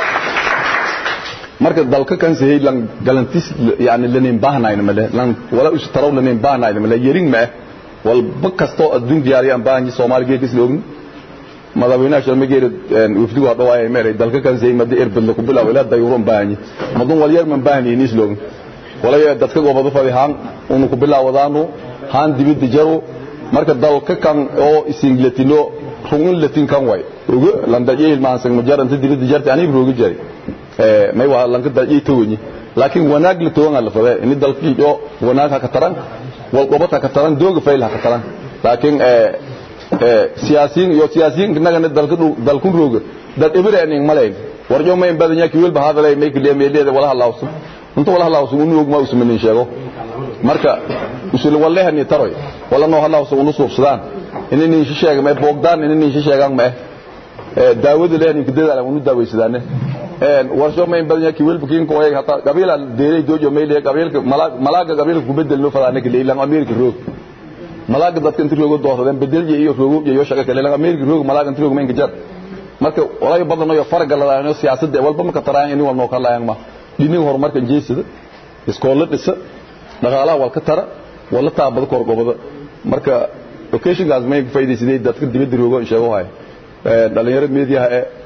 marka dalka kan sey lan galantis yani lanin baahnayn male lan wala us taraw lanin baahnayn male yerin ma wal bakasto adduun diyaariyan baahanyi Soomaaliga kis loogin madaxweynaha sharmageeda wafdigu hadda waa meeray dalka kan sey madi irbad ku bilaw ila dayuuran baahanyi madun wal yar man baahni inis loogin wala ya dadka goobada fadihaan uu ku bilaawadaanu haan dibida jaro marka dalka kan oo isinglatino rungin latin kan way ugu landa yeel maan sang majaran dibida jarti ani roogi jari may waa lanka dajay tawni laakiin wanaag la toona la faday in dalkii oo wanaag ka taran wal qobata ka taran dooga fayl ka taran laakiin ee ee siyaasiin iyo siyaasiin naga dalka dalku rooga dad ibireen malayn warjo may badan yaa kiwil bahadalay may kiliya meelada wala halawsan inta wala halawsan uu og ma usmanin sheego marka usul wallahi ni taroy wala no halawsan uu suubsadaan inay shi sheega may boogdaan inay shi sheegaan ma ee daawada leeyahay kidada uu daawaysadaan warsho ma in badan yahay wiil bukin ko ay hata qabila deeray dojo meelay qabiilka malaaga qabiilka ku bedel loo fadana kale ilan ameerika roog malaaga dadka inta roogo doorsadeen bedel iyo roogo iyo shaqo kale ilan ameerika roog malaaga inta roogo meenka jar marka walaayo badan oo farqa la leeyahay siyaasadda walba ma ka taraan in wal noo kala yaang ma dinin horumarka jeesida iskoolada dhisa dhaqaalaha wal ka tara wala taabada kor gobada marka location gaas may faa'iideysadey dadka dibadda roogo in sheego hay dhalinyarada media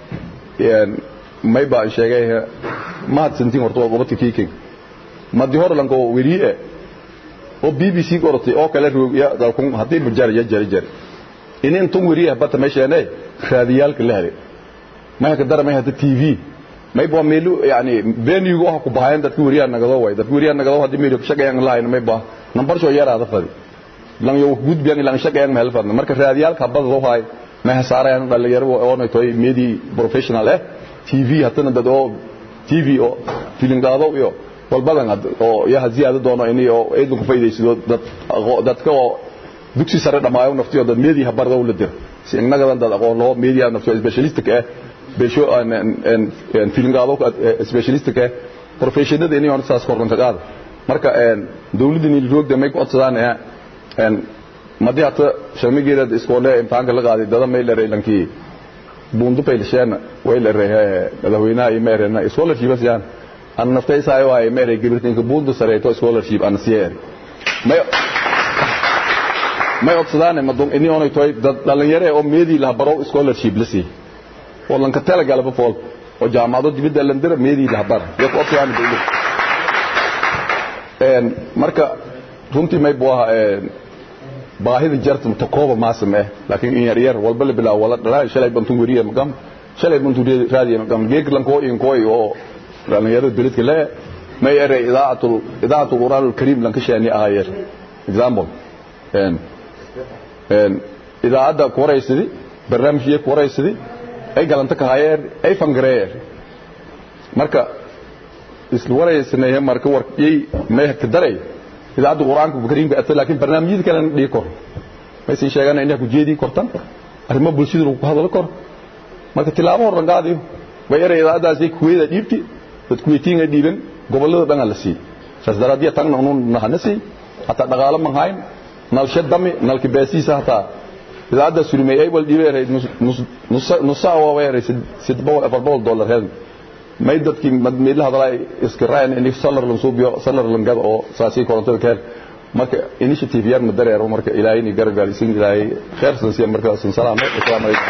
ee may baan sheegay mahad santiin horta waa gobadka kiiking madi hor lanko weriye oo bbc qortay oo kale roogiya dalkun haddii bujar ya jari jari inin tun weriye bata meesheenay raadiyaalka la helay may ka dara may hada tv may baa meelu yani benigu waxa ku bahayn dadka weriyaha nagadoo way dadka weriyaha nagadoo haddii meelu shaqeeyaan lahayn may baa number soo yaraada fadi lan yo gudbiyan lan shaqeeyaan meel fadna marka raadiyaalka bada loo hay ma hasaarayaan dhalinyaro oo noqoy media professional eh TV hatana dad oo TV oo filin qaado iyo walbadan oo yaha ziyaado doono in iyo eedu ku faa'iideysto dad dadka oo dugsi sare dhamaayo naftiyo dad media bardo la dir si inaga dad aqoon loo media naftiyo specialist ka beesho an an filin qaado specialist ka professional in iyo saas korban ka qaado marka een dawladda ni roogda may ku codsadaan een madii hata sharmigeeda iskoole imtixaanka la qaaday dada may leeray lankii bundu paylsheen way la reeyay madaxweynaha iyo meerena scholarship asiyaan an naftay saayo ay meeray gibirtinka bundu sareeto scholarship an siyeer may may odsadaan madon ini onay toy dhalinyaro oo meedi la baro scholarship lasi oo lanka tala galaba fool oo jaamacado dibadda landira meedi la bar iyo ko odsadaan dawlad een marka runtii may buu ahaa baahida jarta takooba maasame laakiin in yar yar walba la bilaa wala dhalaa shalay bantun wariya magam shalay bantun raadiya magam geek lan koo in kooy oo dhalinyarada beledka le may eray idaacatul idaacatul qur'aan alkariim lan ka sheeni ahayer example een een idaacada ku wareysidi barnaamijyo ku wareysidi ay galanta ka hayer ay fangareer marka isla wareysanaya marka warkay may ka daray idaacada quraanka kariimka ata laakiin barnaamijyada kale dhigi kor may si sheegan inay ku jeedi kortan arrimo bulshada lagu hadlo kor marka tilaabo horan qaadiyo way eray idaacadaasi kuweeda dhiibti dad kuweetiinga dhiiban gobolada dhan la sii saas daraadiya tan unu nahanasi hata dhaqaale ma hayn nalsha dami nalki beesiisa hata idaacada surmay ay wal dhiibay nus nus waa weeray sid boqol afar boqol dollar hel may dadkii madmeedla hadalay iska raayn in solar lan suubiyo solar lan gad oo saasi korontada keen marka initiative yar ma dareero marka ilaahay ni gargaar isin ilaahay khair sansiya marka san salaam assalaamu alaykum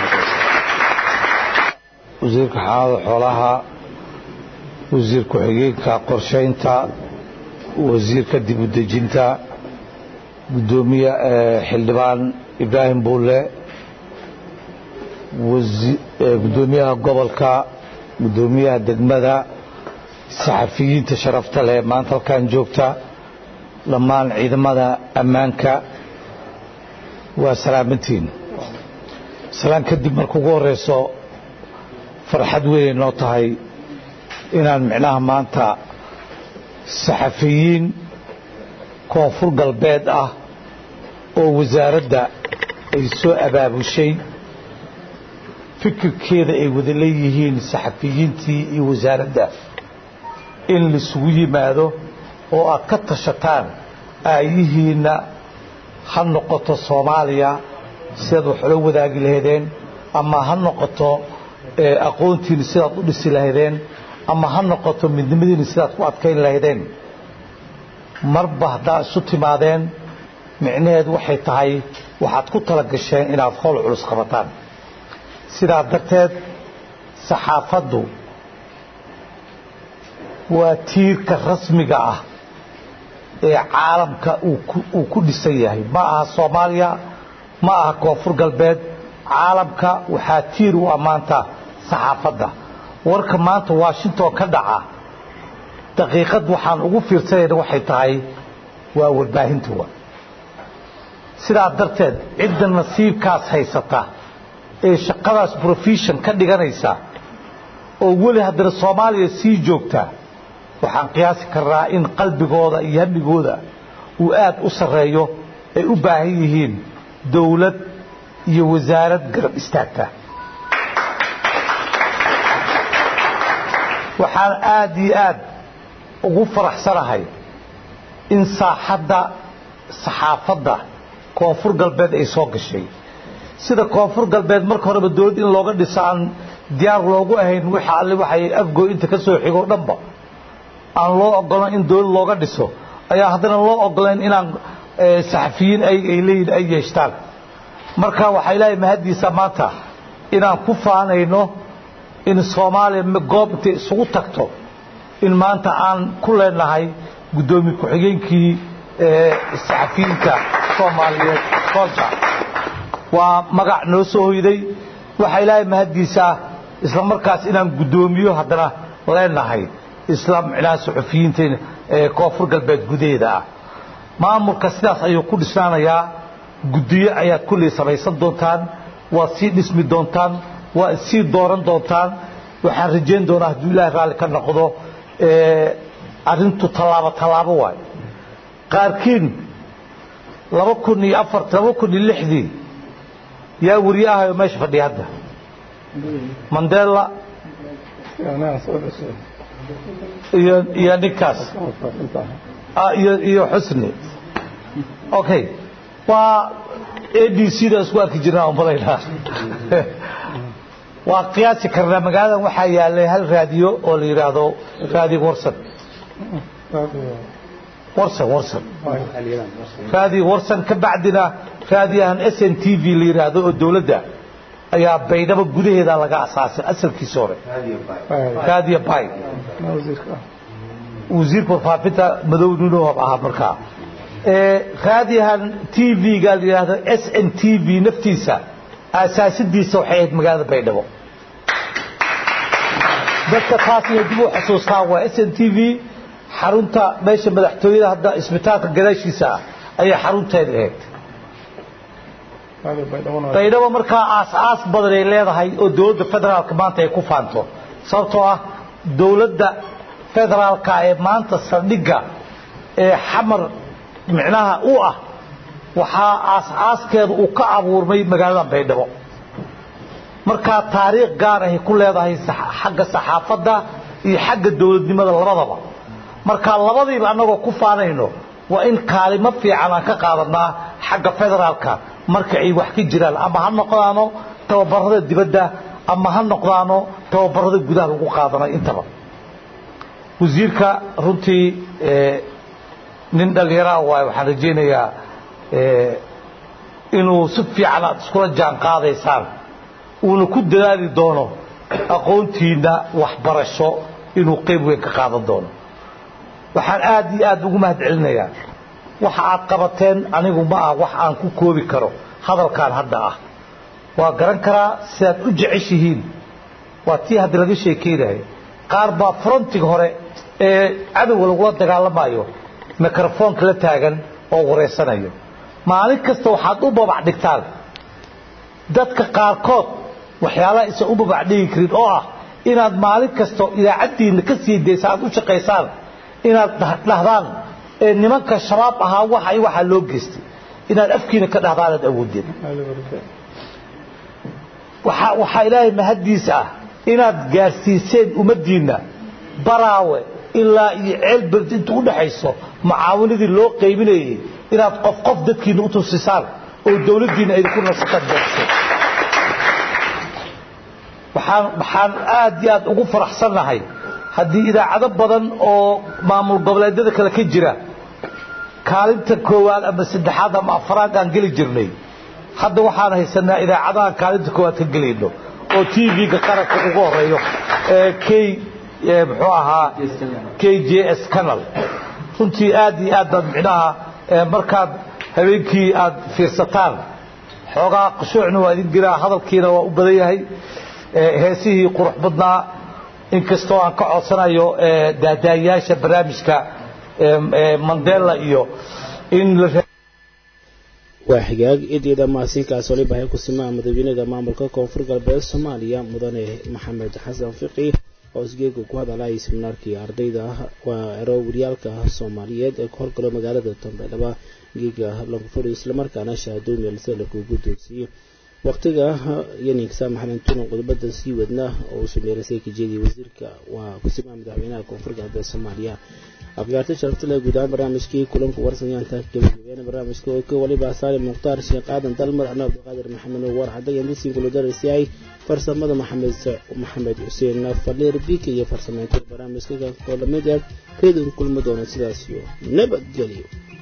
wasiirka xaalada xoolaha wasiir ku-xigeenka qorshaynta wasiirka dib u dejinta gudoomiye xildhibaan ibraahim buule gudoomiyaha gobolka gudoomiyaha degmada saxafiyiinta sharafta leh maanta halkan joogta dhammaan ciidamada ammaanka waa salaamantiin salaan kadib marka ugu horeyso farxad weynay noo tahay inaan micnaha maanta saxafiyiin koonfur galbeed ah oo wasaaradda ay soo abaabushay fikirkeeda ay wada leeyihiin saxafiyiintii iyo wasaaradda in laisugu yimaado oo aad ka tashataan aayihiinna ha noqoto soomaaliya sidaad wax ula wadaagi lahaydeen ama ha noqoto aqoontiina sidaad u dhisi lahaydeen ama ha noqoto midnimadiina sidaad ku adkayn lahaydeen marba haddaa isu timaadeen micnaheedu waxay tahay waxaad ku tala gasheen inaad howl culus qabataan sidaa darteed saxaafaddu waa tiirka rasmiga ah ee caalamka uu ku dhisan yahay ma aha soomaaliya ma aha koonfur galbeed caalamka waxaa tiir u ammaanta saxaafadda warka maanta washington ka dhaca daqiiqad waxaan ugu fiirsanayna waxay tahay waa warbaahintuwa sidaa darteed cidda nasiibkaas haysata ee shaqadaas profession ka dhiganaysa oo weli haddana soomaaliya sii joogta waxaan qiyaasi karnaa in qalbigooda iyo hamigooda uu aad u sarreeyo ay u baahan yihiin dowlad iyo wasaarad garab istaagta waxaan aad iyo aad ugu faraxsanahay in saaxadda saxaafadda koonfur galbeed ay soo gashay sida koonfur galbeed marka horeba dowladd in looga dhiso aan diyaar loogu ahayn waxa alle waxay afgooy inta ka soo xigo dhanba aan loo ogolan in dowlad looga dhiso ayaa haddana loo ogolayn inaan saxafiyiin ay leeyihin ay yeeshtaan marka waxaa ilaahay mahaddiisa maanta inaan ku faanayno in soomaaliya goob intay isugu tagto in maanta aan ku leenahay guddoomiye ku-xigeenkii saxafiyiinta soomaaliyeed soolja waa magac noo soo hoyday waxaa ilaahay mahaddiisaa isla markaas inaan guddoomiyo haddana leenahay isla micnaha saxufiyiinta koonfur galbeed gudaheeda ah maamulka sidaas ayuu ku dhisnaanayaa guddiyo ayaad kulley samaysan doontaan waad sii dhismi doontaan waad sii dooran doontaan waxaan rajayn doonaa hadduu ilaahay raalli ka noqdo arrintu tallaabo tallaabo waay qaarkiin laba kun iyo afar laba kun iyo lixdii yaa weriye ahayo meesha fadhiya hadda mandela iyo iyo ninkaas iyo xusni okay waa a d c da isku arki jirnaa umalaynaa waa qiyaasi karnaa magaaladan waxaa yaalay hal raadiyo oo la yidhaahdo raadiyo warsan warsan warsan raadiyo warsan ka bacdina raadiyahan s n t v la yidhaahdo oo dowladda ayaa baydhabo gudaheeda laga asaasay asalkiisa hore raadiyo bay wasiirka warfaafinta madow nunohab ahaa markaa raadiyahan t v-ga la yidhaahdo s n t v naftiisa asaasidiisa waxay ahayd magaalada baydhabo dadka taas inay dib u xusuustaan waa s n t v xarunta meesha madaxtooyada hadda isbitaalka gadaashiisa ah ayaa xarunteeda ahayd baydhabo markaa aas-aas badan ay leedahay oo dowladda federaalka maanta ay ku faanto sababtoo ah dowladda federaalka ee maanta saldhigga ee xamar micnaha u ah waxaa aas-aaskeeda uu ka abuurmay magaalada baydhabo markaa taariikh gaar ahay ku leedahay xagga saxaafadda iyo xagga dowladnimada labadaba markaa labadiiba annagoo ku faanayno waa in kaalimo fiican aan ka qaadanaa xagga federaalka marka ay wax ka jiraan ama ha noqdaano tababarada dibadda ama ha noqdaano tababarada gudaha lagu qaadanay intaba wasiirka runtii nin dhallinyaraa waay waxaan rajaynayaa inuu si fiican aad iskula jaan qaadaysaan uuna ku dadaali doono aqoontiinna waxbarasho inuu qayb weyn ka qaadan doono waxaan aad iyo aad ugu mahad celinayaa waxa aad qabateen anigu ma ah wax aan ku koobi karo hadalkan hadda ah waa garan karaa sidaad u jeceshihiin waa tii hadda laga sheekeynayo qaar baa frontiga hore ee cadowga lagula dagaalamayo mikrofoonka la taagan oo wareysanayo maalin kasta waxaad u babac dhigtaan dadka qaarkood waxyaalaha isan u babac dhigi karin oo ah inaad maalin kasto idaacaddiinna ka sii daysa aad u shaqaysaan inaad dhahdaan nimanka shabaab ahaa waxa waxaa loo geystay inaad afkiina ka dhahdaan aad awoodeen waxaa ilaahay mahaddiis ah inaad gaarsiiseen ummaddiinna baraawe ilaa iyo ceelberd inta u dhaxayso mucaawinadii loo qaybinayay inaad qof qof dadkiina u tusisaan oo dawladdiinna idinku nasataan gaarsiiseen waxaan waxaan aad iyo aad ugu faraxsannahay haddii idaacado badan oo maamul goboleedyada kale ka jira kaalinta koowaad ama saddexaad ama afraad aan geli jirnay hadda waxaan haysanaa idaacadahan kaalinta koowaad ka gelayno oo t v-ga qaranka ugu horeeyo k muxuu ahaa k j s canal runtii aad iyo aad baad micnaha markaad habeenkii aad fiirsataan xoogaa qushuucna waa idin jiraa hadalkiina waa u badan yahay heesihii qurux badnaa inkastoo aan ka codsanayo daadaayaasha barnaamijka mandela iyo in waa xigaag idiida mahadsinkaas waliba hay ku simaa madaxweynaha maamulka koonfur galbeed soomaaliya mudane maxamed xasan fiqi oo isgeega ku hadalaya seminaarkii ardayda waa ero waryaalka soomaaliyeed ee ka horgalo magaalada dambeydhaba geega lagu fadhiyo islamarkaana shahaadooyin meelse lagu guddoonsiiyey waqtiga yaninka maxamed tunan qodobada sii wadna oo uu sameeysay kajeedii wasiirka waa kusimaa madaxweynaha koonfur galbeed soomaaliya afgaarta sharafta leh guud ahaan barnaamijkii kulanka warsanyaanta gabagabeena barnaamijka oo ka waliba saalim mukhtaar sheekh aadan dalmar anaa abdiqaadir maxamed nuwar xadaga indisiin kuludarasiyahay farsamada maxamed maxamed xuseen faliir bika iyo farsameynta barnaamijka koolamid ee reedin kulma doona sidaas iyo nabadgelyo